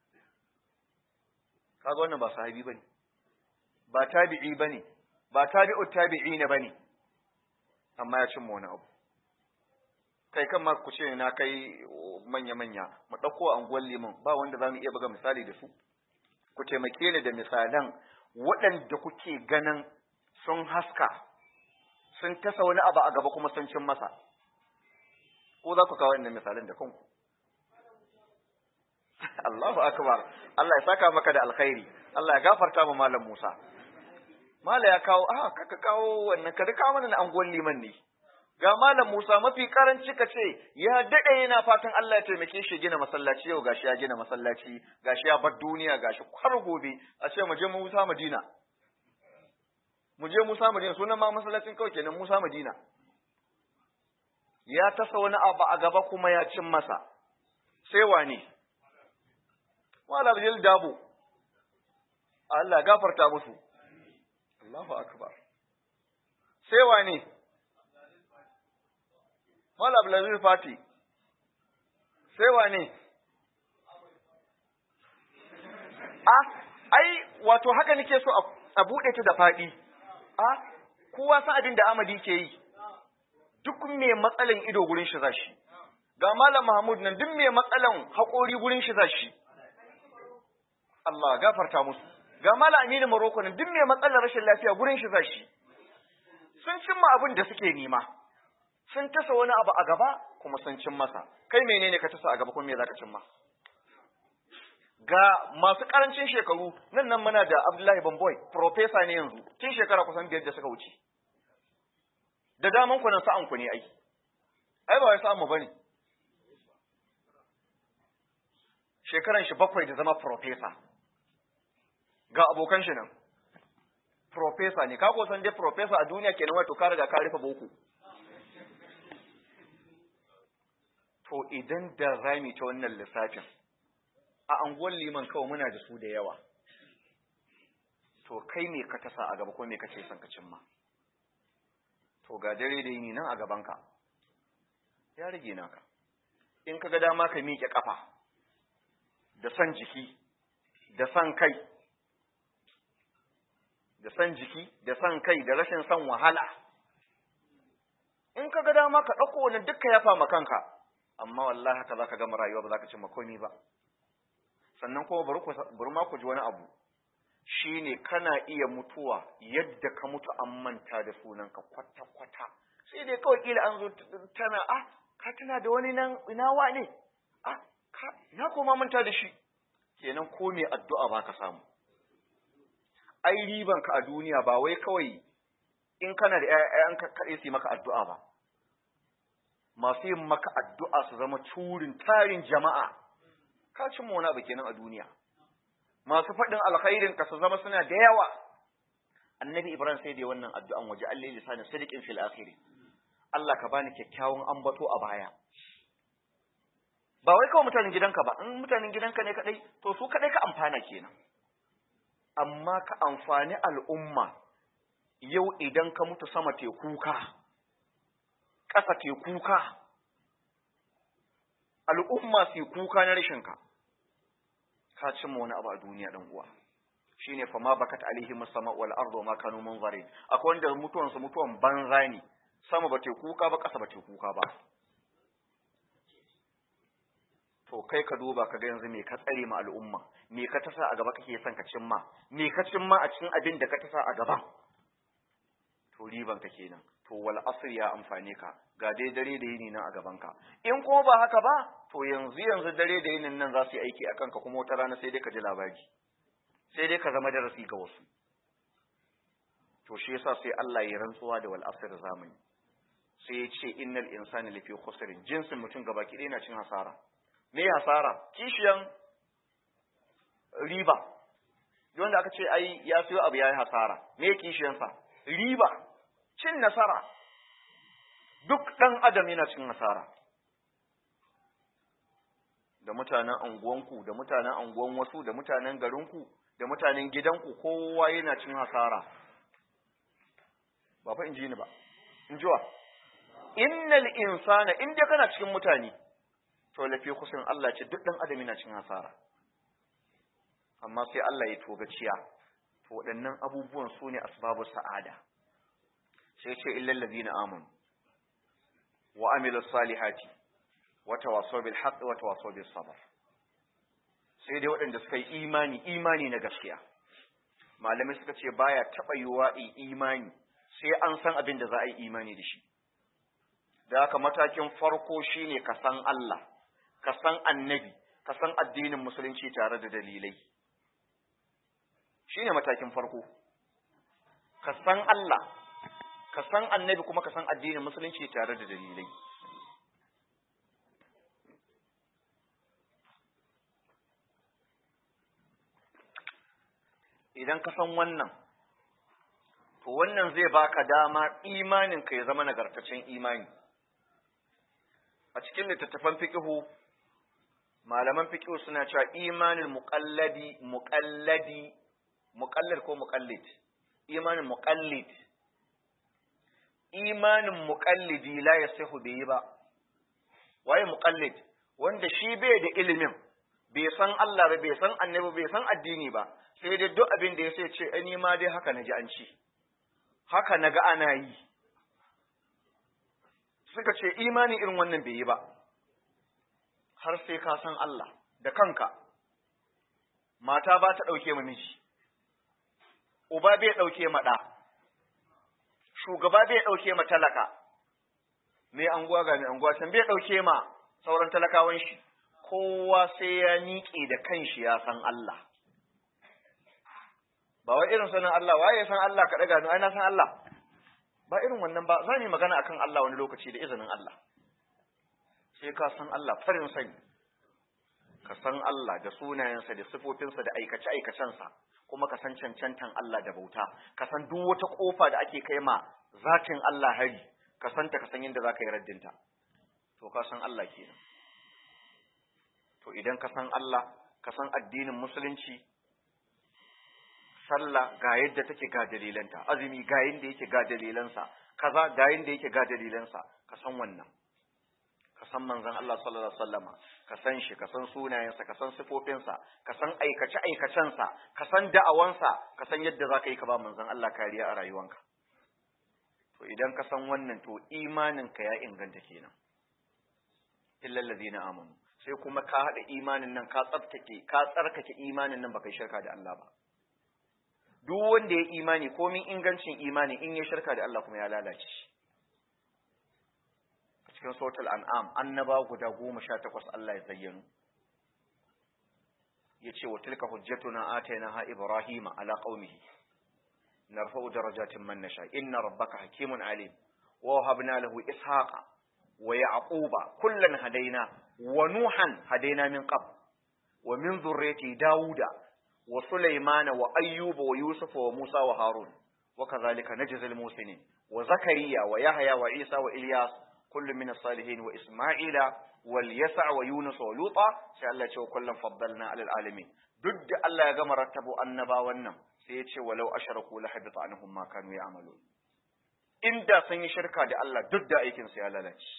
kaga wannan ba sahabi bane ba tabi'i bane ba tabi'ut tabi'ina bane amma ya cimma wani abu kai kan ma ku ce na kai manya manya mu dauko anguwan liman ba wanda zamu iya buga misali da su ku taimake ni da misalan waɗanda kuke ganin sun haska sun tasa wani abu a gaba kuma sun cin masa ko za ku kawo wannan misalin da kanku Allahu akbar Allah ya saka maka da alkhairi Allah ya gafarta mu malam Musa mala ya kawo a kaka kawo wannan ka kawo mana na anguwan liman ne ga malam Musa mafi karanci ka ce ya dade yana fatan Allah ya taimake shi gina masallaci yau gashi ya gina masallaci gashi ya bar duniya gashi kwar gobe a ce mu je Musa Madina mu je Musa Madina sunan ma masallacin kawai kenan Musa Madina ya tasa wani abu a gaba kuma ya cin masa sai wane wala bil dabo Allah gafarta musu Allahu akbar sai wane Mala Abdulaziz Fati sai wane a ai wato haka nake so a buɗe ta da faɗi a kowa san abin da Amadi ke yi duk mai matsalan ido gurin shi zashi ga Malam Mahmud nan duk mai matsalan haƙori gurin shi zashi Allah gafarta musu ga Malam Aminu Maroko nan duk mai matsalar rashin lafiya gurin shi zashi sun cimma abin da suke nema sun tasa wani abu a gaba kuma sun cin masa kai menene ka tasa a gaba kuma me zaka cimma ga masu karancin shekaru nan nan muna da Abdullahi Bamboy professor ne yanzu tun shekara kusan biyar da suka wuce da daman ku nan sa'an ku ne ai ai ba wai sa'an mu bane shekaran shi bakwai da zama professor ga abokan shi nan professor ne ka ko san dai professor a duniya kenan wato ka riga ka rufe boko to idan da rami ta wannan lissafin a anguwar liman kawai muna da su da yawa to kai me ka tasa a gaba ko me kace son ka cimma to ga dare da yini nan a gabanka ya rage naka in ka ga dama ka miƙe ƙafa da san jiki da san kai da san jiki da san kai da rashin san wahala in ka ga dama ka ɗauko wani dukka ya fama kanka amma wallahi haka za ka gama rayuwa ba za ka cimma komai ba sannan kuma bari ma ku ji wani abu shine kana iya mutuwa yadda ka mutu an manta da sunanka kwata-kwata sai dai kawai kila an zo tana ah ka tana da wani nan ina wa ne ah ka na koma manta da shi kenan ko me addu'a ba ka samu ai riban ka a duniya ba wai kawai in kana da ƴaƴan ka kaɗai su yi maka addu'a ba masu yin maka addu'a su zama turin tarin jama'a ka cin wani abu kenan a duniya masu faɗin alkhairin ka su zama suna da yawa annabi ibrahim sai da wannan addu'an waje Allah lisanin sadiqin fil akhiri Allah ka bani kyakkyawan ambato a baya ba wai kawai mutanen gidanka ba in mutanen gidanka ne kadai to su kadai ka amfana kenan amma ka amfani al'umma yau idan ka mutu sama te kuka ƙasa te kuka al'umma su kuka na rashinka ka cimma wani abu a duniya dan uwa shine fa ma bakat alaihim sama wal ardu ma kanu munzarin akwai wanda mutuwan su mutuwan banza ne sama ba te kuka ba ƙasa ba te kuka ba to kai ka duba ka ga yanzu me ka tsare ma al'umma me ka tasa a gaba kake son ka cimma me ka cimma a cikin abin da ka tasa a gaba to riban ka kenan to wal asr ya amfane ka ga dai dare da yini nan a gaban ka in ko ba haka ba to yanzu yanzu dare da yinin nan za su yi aiki akan ka kuma wata rana sai dai ka ji labari sai dai ka zama darasi ga wasu to shi yasa sai Allah ya rantsuwa da wal asr zamani sai ya ce innal insana lafi khusrin jinsin mutum gaba ki na cin hasara me hasara kishiyan riba wanda aka ce ai ya siyo abu yayi hasara me kishiyansa riba cin nasara duk dan adam yana cin nasara da mutanen anguwanku da mutanen anguwan wasu da mutanen garinku da mutanen gidanku kowa yana cin hasara ba fa in ji ni ba in jiwa innal insana in dai kana cikin mutane to lafi kusan Allah ce duk dan adam yana cin hasara amma sai Allah ya toga ciya to waɗannan abubuwan su ne asbabu sa'ada sai ce illal ladina amanu wa amilu salihati wa tawasaw bil haqq wa tawasaw bis sabr sai dai waɗanda suka yi imani imani na gaskiya malamai suka ce baya taɓa yiwa imani sai an san abin da za a yi imani da shi da haka matakin farko shine ka san Allah ka san annabi ka san addinin musulunci tare da dalilai shine matakin farko ka san Allah ka san annabi kuma ka san addinin musulunci tare da dalilai idan ka san wannan to wannan zai baka dama imanin ka ya zama nagartaccen imani a cikin littattafan fiqhu malaman fiqhu suna cewa imanin muqalladi muqalladi muqallid ko muqallid imanin muqallid imanin muqallidi la yasihu bai ba waye muqallid wanda shi bai da ilimin bai san Allah ba bai san annabi bai san addini ba sai dai duk abin da ya sai ce ni ma dai haka naji an ci haka naga ana yi suka ce imani irin wannan bai yi ba har sai ka san Allah da kanka mata ba ta ɗauke ma miji uba bai ɗauke ma ɗa shugaba bai ɗauke ma talaka mai anguwa ga mai anguwa can bai ɗauke ma sauran talakawan shi kowa sai ya miƙe da kanshi ya san Allah ba wai irin sanin Allah waye ya san Allah ka ɗaga ai na san Allah ba irin wannan ba za mu magana akan Allah wani lokaci da izinin Allah sai ka san Allah farin sani ka san Allah da sunayensa da sifofinsa da aikace-aikacensa kuma ka san cancantan Allah da bauta ka san duk wata kofa da ake kai ma zatin Allah hari ka san ta ka san yadda za ka yi raddinta to ka san Allah kenan to idan ka san Allah ka san addinin musulunci sallah ga yadda take ga dalilanta azumi ga yadda yake ga dalilansa kaza ga yadda yake ga dalilansa ka san wannan ka san manzon Allah sallallahu alaihi wasallama ka san shi ka san sunayensa ka san sifofinsa ka san aikace aikacensa ka san da'awansa ka san yadda zaka yi ka ba manzon Allah kariya a rayuwanka to idan ka san wannan to imanin ka ya inganta kenan illal ladina amanu sai kuma ka hada imanin nan ka tsaftace ka tsarkake imanin nan baka shirka da Allah ba duk wanda ya imani komin ingancin imani in ya shirka da Allah kuma ya lalace cikin sautul an'am annaba guda goma sha takwas Allah ya zayyano ya ce wa tilka hujjatuna atayna ha ibrahima ala qaumihi narfa'u darajatin man nasha inna rabbaka hakimun alim wa wahabna lahu ishaqa wa yaquba kullan hadaina wa nuhan hadaina min qabl wa min dhurriyyati dauda wa sulaymana wa ayyuba wa yusufa wa musa wa harun wa kadhalika najzi al-musinin wa zakariya wa yahya wa isa wa ilyas كل من الصالحين وإسماعيل واليسع ويونس ولوطا sai Allah ce kullum faddalna alal alamin duk da Allah ya gama rattabo annabawan nan sai ya ce walau asharaku la habita anhum ma kanu ya'malun inda sun yi shirka da Allah duk da aikin su ya lalace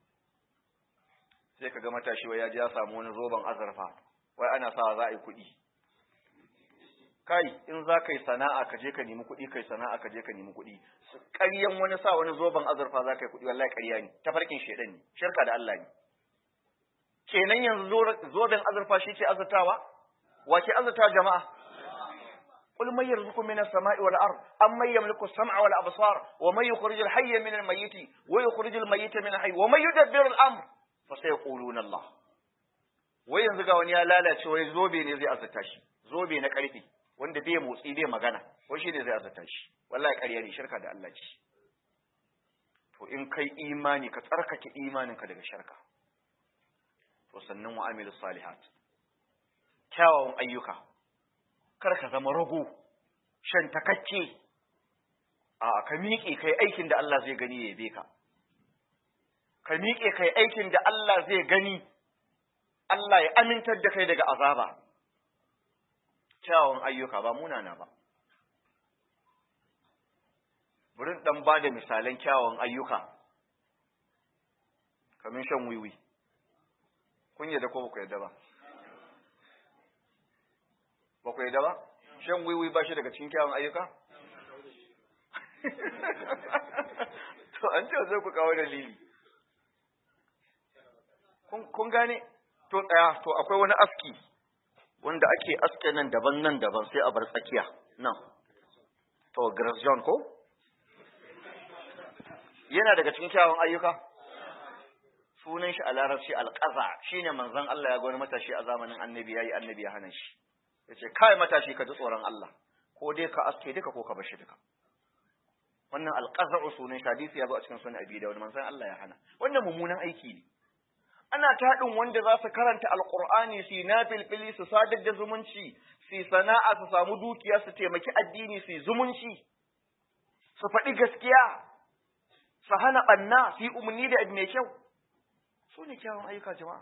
sai kaga matashi wai ya ji ya samu wani zoban azurfa wai ana sa za a yi kuɗi kai in za ka yi sana'a ka je ka nemi kuɗi kai sana'a ka je ka nemi kuɗi ƙaryan wani sa wani zoben azurfa za ka yi kuɗi wallahi ƙarya ne tafarkin shaidan ne shirka da Allah ne kenan yanzu zoben azurfa shi ke azurtawa wa ke azurta jama'a قل من يرزقكم من السماء والأرض أم من يملك السمع والأبصار ومن يخرج الحي من الميت ويخرج الميت من الحي ومن يدبر الأمر فسيقولون الله وين زغا wani ya lalace wai zobe ne zai azurta shi zobe na ƙarfi wanda bai motsi bai magana wai shi ne zai azurta shi wallahi ƙarya ne shirka da Allah ce to in kai imani ka tsarkake imaninka daga shirka to sannan wa amilus salihat kyawawan ayyuka kar ka zama rago shan takakke a ka miƙe kai aikin da Allah zai gani ya yabe ka ka miƙe kai aikin da Allah zai gani Allah ya amintar da kai daga azaba kyawawan ayyuka ba munana ba burin dan ba da misalan kyawawan ayyuka kamin shan wiwi kun yadda ko ba ku yadda ba ba ku yadda ba shan wiwi ba shi daga cikin kyawun ayyuka to an ce zai ku kawo dalili kun gane to tsaya to akwai wani aski wanda ake aske nan daban nan daban sai a bar tsakiya nan to Grace John ko yana daga cikin kyawun ayyuka sunan shi a larabci alƙaza shine manzon Allah ya ga wani matashi a zamanin annabi yayi annabi ya hana shi yace kai matashi ka ji tsoron Allah ko dai ka aske duka ko ka bar shi duka wannan alqaza'u sunan hadisi ya zo a cikin sunan abi dawud manzon Allah ya hana wannan mummunan aiki ne ana taɗin wanda za su karanta alqur'ani su na filfili su sadar da zumunci su sana'a su samu dukiya su taimaki addini su zumunci su faɗi gaskiya su hana ɓanna su yi umarni da mai kyau su ne kyawun ayyuka jama'a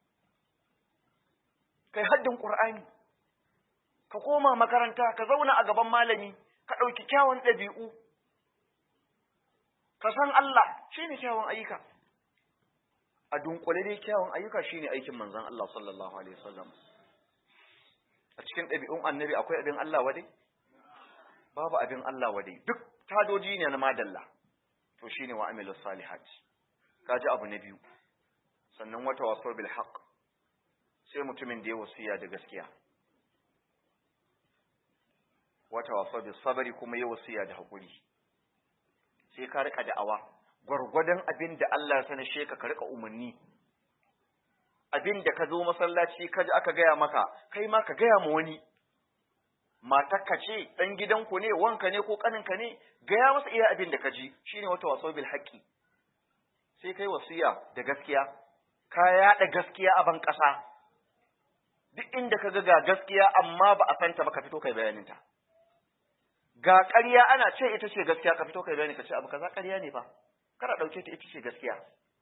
kai haddin ƙur'ani ka koma makaranta ka zauna a gaban malami ka ɗauki kyawun ɗabi'u ka san Allah shine kyawun ayyuka a dunkule dai kyawun ayyuka shine aikin manzon Allah sallallahu alaihi wasallam a cikin ɗabi'un annabi akwai abin Allah wade babu abin Allah wade duk tadoji ne na madalla to shine wa amilus salihat kaji abu na biyu sannan wata waso bil haqq sai mutumin da ya wasiya da gaskiya wata waso bil sabri kuma ya wasiya da hakuri sai ka rika da'awa gwargwadon abin da Allah ya sani sheka ka rika umarni abin da ka zo masallaci ka ji aka gaya maka kai ma ka gaya ma wani matarka ce dan gidanku ne wanka ne ko kaninka ne gaya masa iya abin da ka ji shine wata waso bil haqqi sai kai wasiya da gaskiya ka yada gaskiya a ban kasa duk inda ka ga ga gaskiya amma ba a santa ba ka fito kai bayanin ta ga ƙarya ana ce ita ce gaskiya ka fito kai bayani ka ce abu kaza ƙarya ne fa kada dauke ta ita ce gaskiya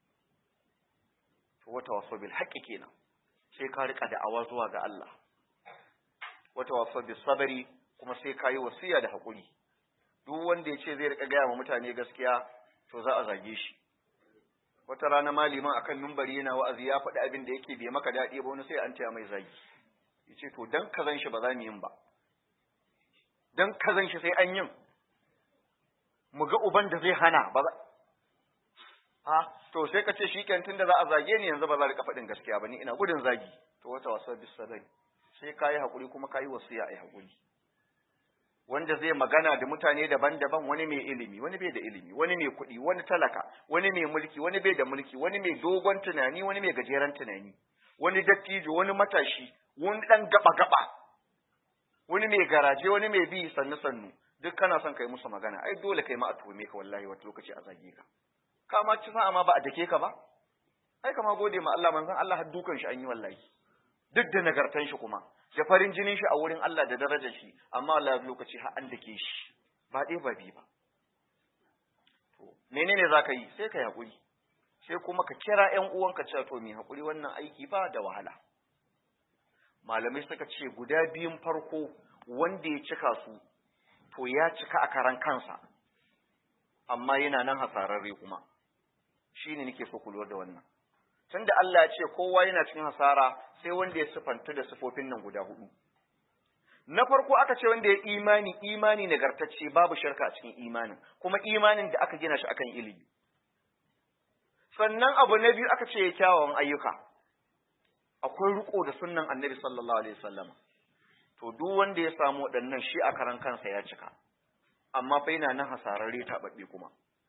to wata waso bil haqqi kenan sai ka rika da'awa zuwa ga Allah wata waso bis sabri kuma sai ka yi wasiya da hakuri duk wanda ya ce zai rika gaya wa mutane gaskiya to za a zage shi wata rana maliman akan numbari yana wa'azi ya faɗi abin da yake bai maka daɗi ba wani sai an ce mai zagi yace to dan kazan shi ba za mu yin ba dan kazan shi sai an yin mu ga uban da zai hana ba ha to sai ka ce shikenan tunda za a zage ni yanzu ba za rika faɗin gaskiya ba ni ina gudun zagi to wata wasa bis sadai sai kayi hakuri kuma kayi wasiya ai hakuri wanda zai magana da mutane daban-daban wani mai ilimi wani bai da ilimi wani mai kuɗi wani talaka wani mai mulki wani bai da mulki wani mai dogon tunani wani mai gajeren tunani wani dattijo wani matashi wani ɗan gaba-gaba wani mai garaje wani mai bi sannu-sannu duk kana son kai musu magana ai dole kai ma a tuhume ka wallahi wata lokaci a zage ka ka ma ci sa'a ma ba a dake ka ba ai kama gode ma Allah manzon Allah har dukan shi an yi wallahi duk da nagartan shi kuma da farin jinin shi a wurin Allah da darajar shi amma Allah lokaci har an dake shi ba dai ba bi ba to menene zaka yi sai kai hakuri sai kuma ka kira ƴan uwanka cewa to mi hakuri wannan aiki ba da wahala malamai suka ce guda biyun farko wanda ya cika su to ya cika a karan kansa amma yana nan hasararre kuma shine nake so ku lura da wannan tunda Allah ya ce kowa yana cikin hasara sai wanda ya sifanta da sifofin nan guda hudu na farko aka ce wanda ya imani imani nagartacce babu shirka a cikin imanin kuma imanin da aka gina shi akan ilimi sannan abu na biyu aka ce ya kyawawan ayyuka akwai riko da sunnan annabi sallallahu alaihi wasallam to duk wanda ya samu waɗannan shi a karan kansa ya cika amma fa yana nan hasararre taɓaɓɓe kuma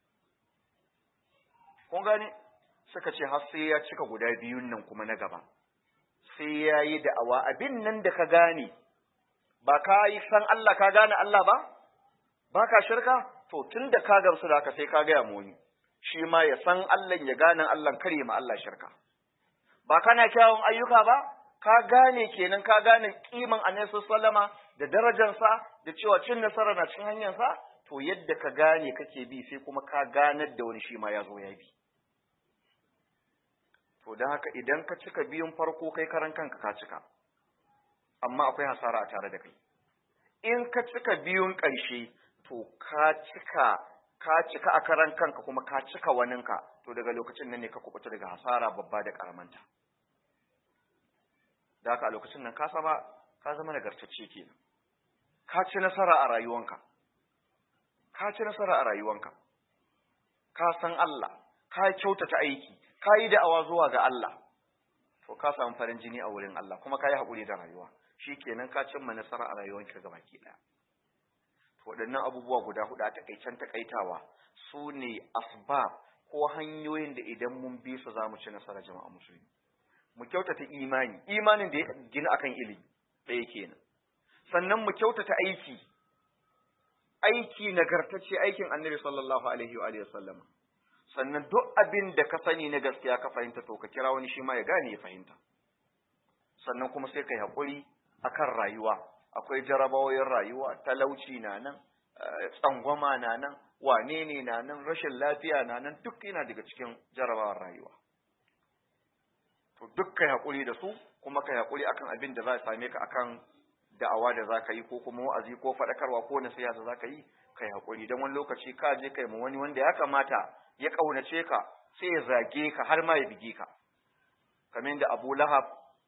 kun gane suka ce har sai ya cika guda biyun nan kuma na gaba sai ya yi da'awa abin nan da ka gane ba ka yi san Allah ka gane Allah ba ba ka shirka to tun da ka gamsu da haka sai ka gaya moni shi ma ya san Allah ya gane Allah kare ma Allah shirka ba kana kyawun ayyuka ba ka gane kenan ka gane kiman annabi sallama da darajarsa da cewa cin nasara na cikin hanyarsa to yadda ka gane kake bi sai kuma ka ganar da wani shi ma ya zo ya bi to don haka idan ka cika biyun farko kai karan kanka ka cika amma akwai hasara a tare da kai in ka cika biyun ƙarshe to ka cika ka cika a karan kanka kuma ka cika waninka to daga lokacin nan ne ka kubuta daga hasara babba da karamanta da haka a lokacin nan ka sama ka zama nagartacce kenan ka ci nasara a rayuwanka ka ci nasara a rayuwanka ka san Allah ka kyautata aiki ka yi da'awa zuwa ga Allah to ka samu farin jini a wurin Allah kuma ka yi haƙuri da rayuwa shi kenan ka cimma nasara a rayuwanka ga baki ɗaya to waɗannan abubuwa guda huɗu a takaicen takaitawa su ne asbab ko hanyoyin da idan mun bi su za mu ci nasara jama'a musulmi mu kyautata imani imanin da ya gina akan ilimi ɗaya kenan sannan mu kyautata aiki aiki nagartacce aikin annabi sallallahu alaihi wa sallama sannan duk abin da ka sani na gaskiya ka fahimta to ka kira wani shi ma ya gane ya fahimta sannan kuma sai kai haƙuri akan rayuwa akwai jarabawoyin rayuwa talauci na nan tsangwama na nan wane ne na nan rashin lafiya na nan duk yana daga cikin jarabawar rayuwa to duk kai haƙuri da su kuma kai haƙuri akan abin da za a same ka akan da'awa da zaka yi ko kuma wa'azi ko faɗakarwa ko nasiha da zaka yi kai hakuri dan wani lokaci ka je kai mu wani wanda ya kamata ya kaunace ka sai ya zage ka har ma ya bige ka kamar yadda Abu Lahab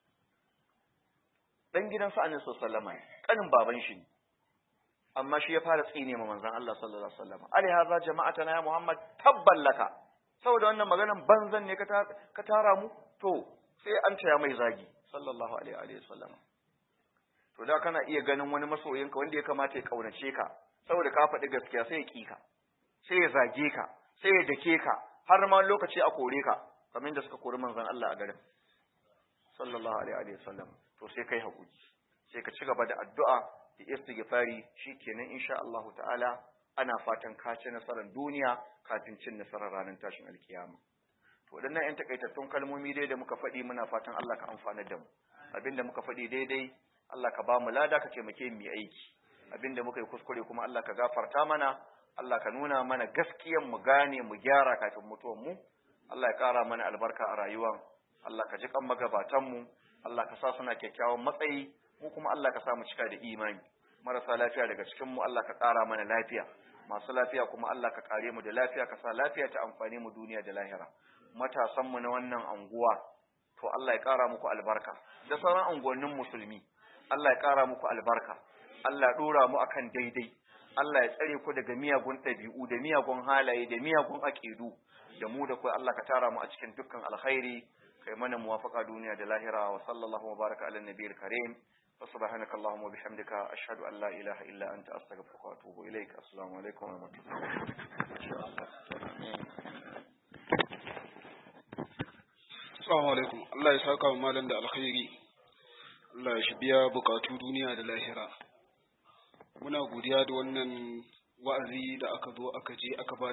dan gidan sa Annabi sallallahu alaihi wasallam kanin baban shi amma shi ya fara tsine ma manzon Allah sallallahu alaihi wasallam ali hadha jama'atana ya Muhammad tabballaka saboda wannan maganan banzan ne ka tara mu to sai an taya mai zagi sallallahu alaihi wasallam to da kana iya ganin wani masoyinka wanda ya kamata ya kaunace ka saboda ka faɗi gaskiya sai ya ƙi ka sai ya zage ka sai ya dake ka har ma lokaci a kore ka kamar da suka kori manzon Allah a garin sallallahu alaihi wasallam to sai kai hakuri sai ka ci gaba da addu'a da istighfari shikenan insha Allah ta'ala ana fatan ka ci nasarar duniya kafin cin nasarar ranar tashin alkiyama to waɗannan 'yan takaitattun kalmomi dai da muka faɗi muna fatan Allah ka amfana da mu abinda muka faɗi daidai Allah ka ba mu lada ka taimake mu aiki abinda muka yi kuskure kuma Allah ka gafarta mana Allah ka nuna mana gaskiyan mu gane mu gyara kafin mutuwan mu Allah ya ƙara mana albarka a rayuwan Allah ka ji kan magabatan mu Allah ka sa suna kyakkyawan matsayi mu kuma Allah ka sa mu cika da imani marasa lafiya daga cikin mu Allah ka ƙara mana lafiya masu lafiya kuma Allah ka kare mu da lafiya ka sa lafiya ta amfani mu duniya da lahira matasan mu na wannan anguwa to Allah ya ƙara muku albarka da sauran anguwannin musulmi Allah ya ƙara muku albarka Allah ya ɗora mu akan daidai Allah ya tsare ku daga miyagun ɗabi'u da miyagun halaye da miyagun aƙidu da mu da kai Allah ka tara mu a cikin dukkan alkhairi kai mana muwafaqa duniya da lahira wa sallallahu wa baraka ala nabiyil karim wa subhanaka allahumma wa bihamdika ashhadu an la ilaha illa anta astaghfiruka wa atubu ilaik assalamu alaikum wa Assalamu alaikum Allah ya saka wa malam da alkhairi Allah ya shi biya bukatu duniya da lahira muna godiya da wannan wa'azi da aka zo aka je aka ba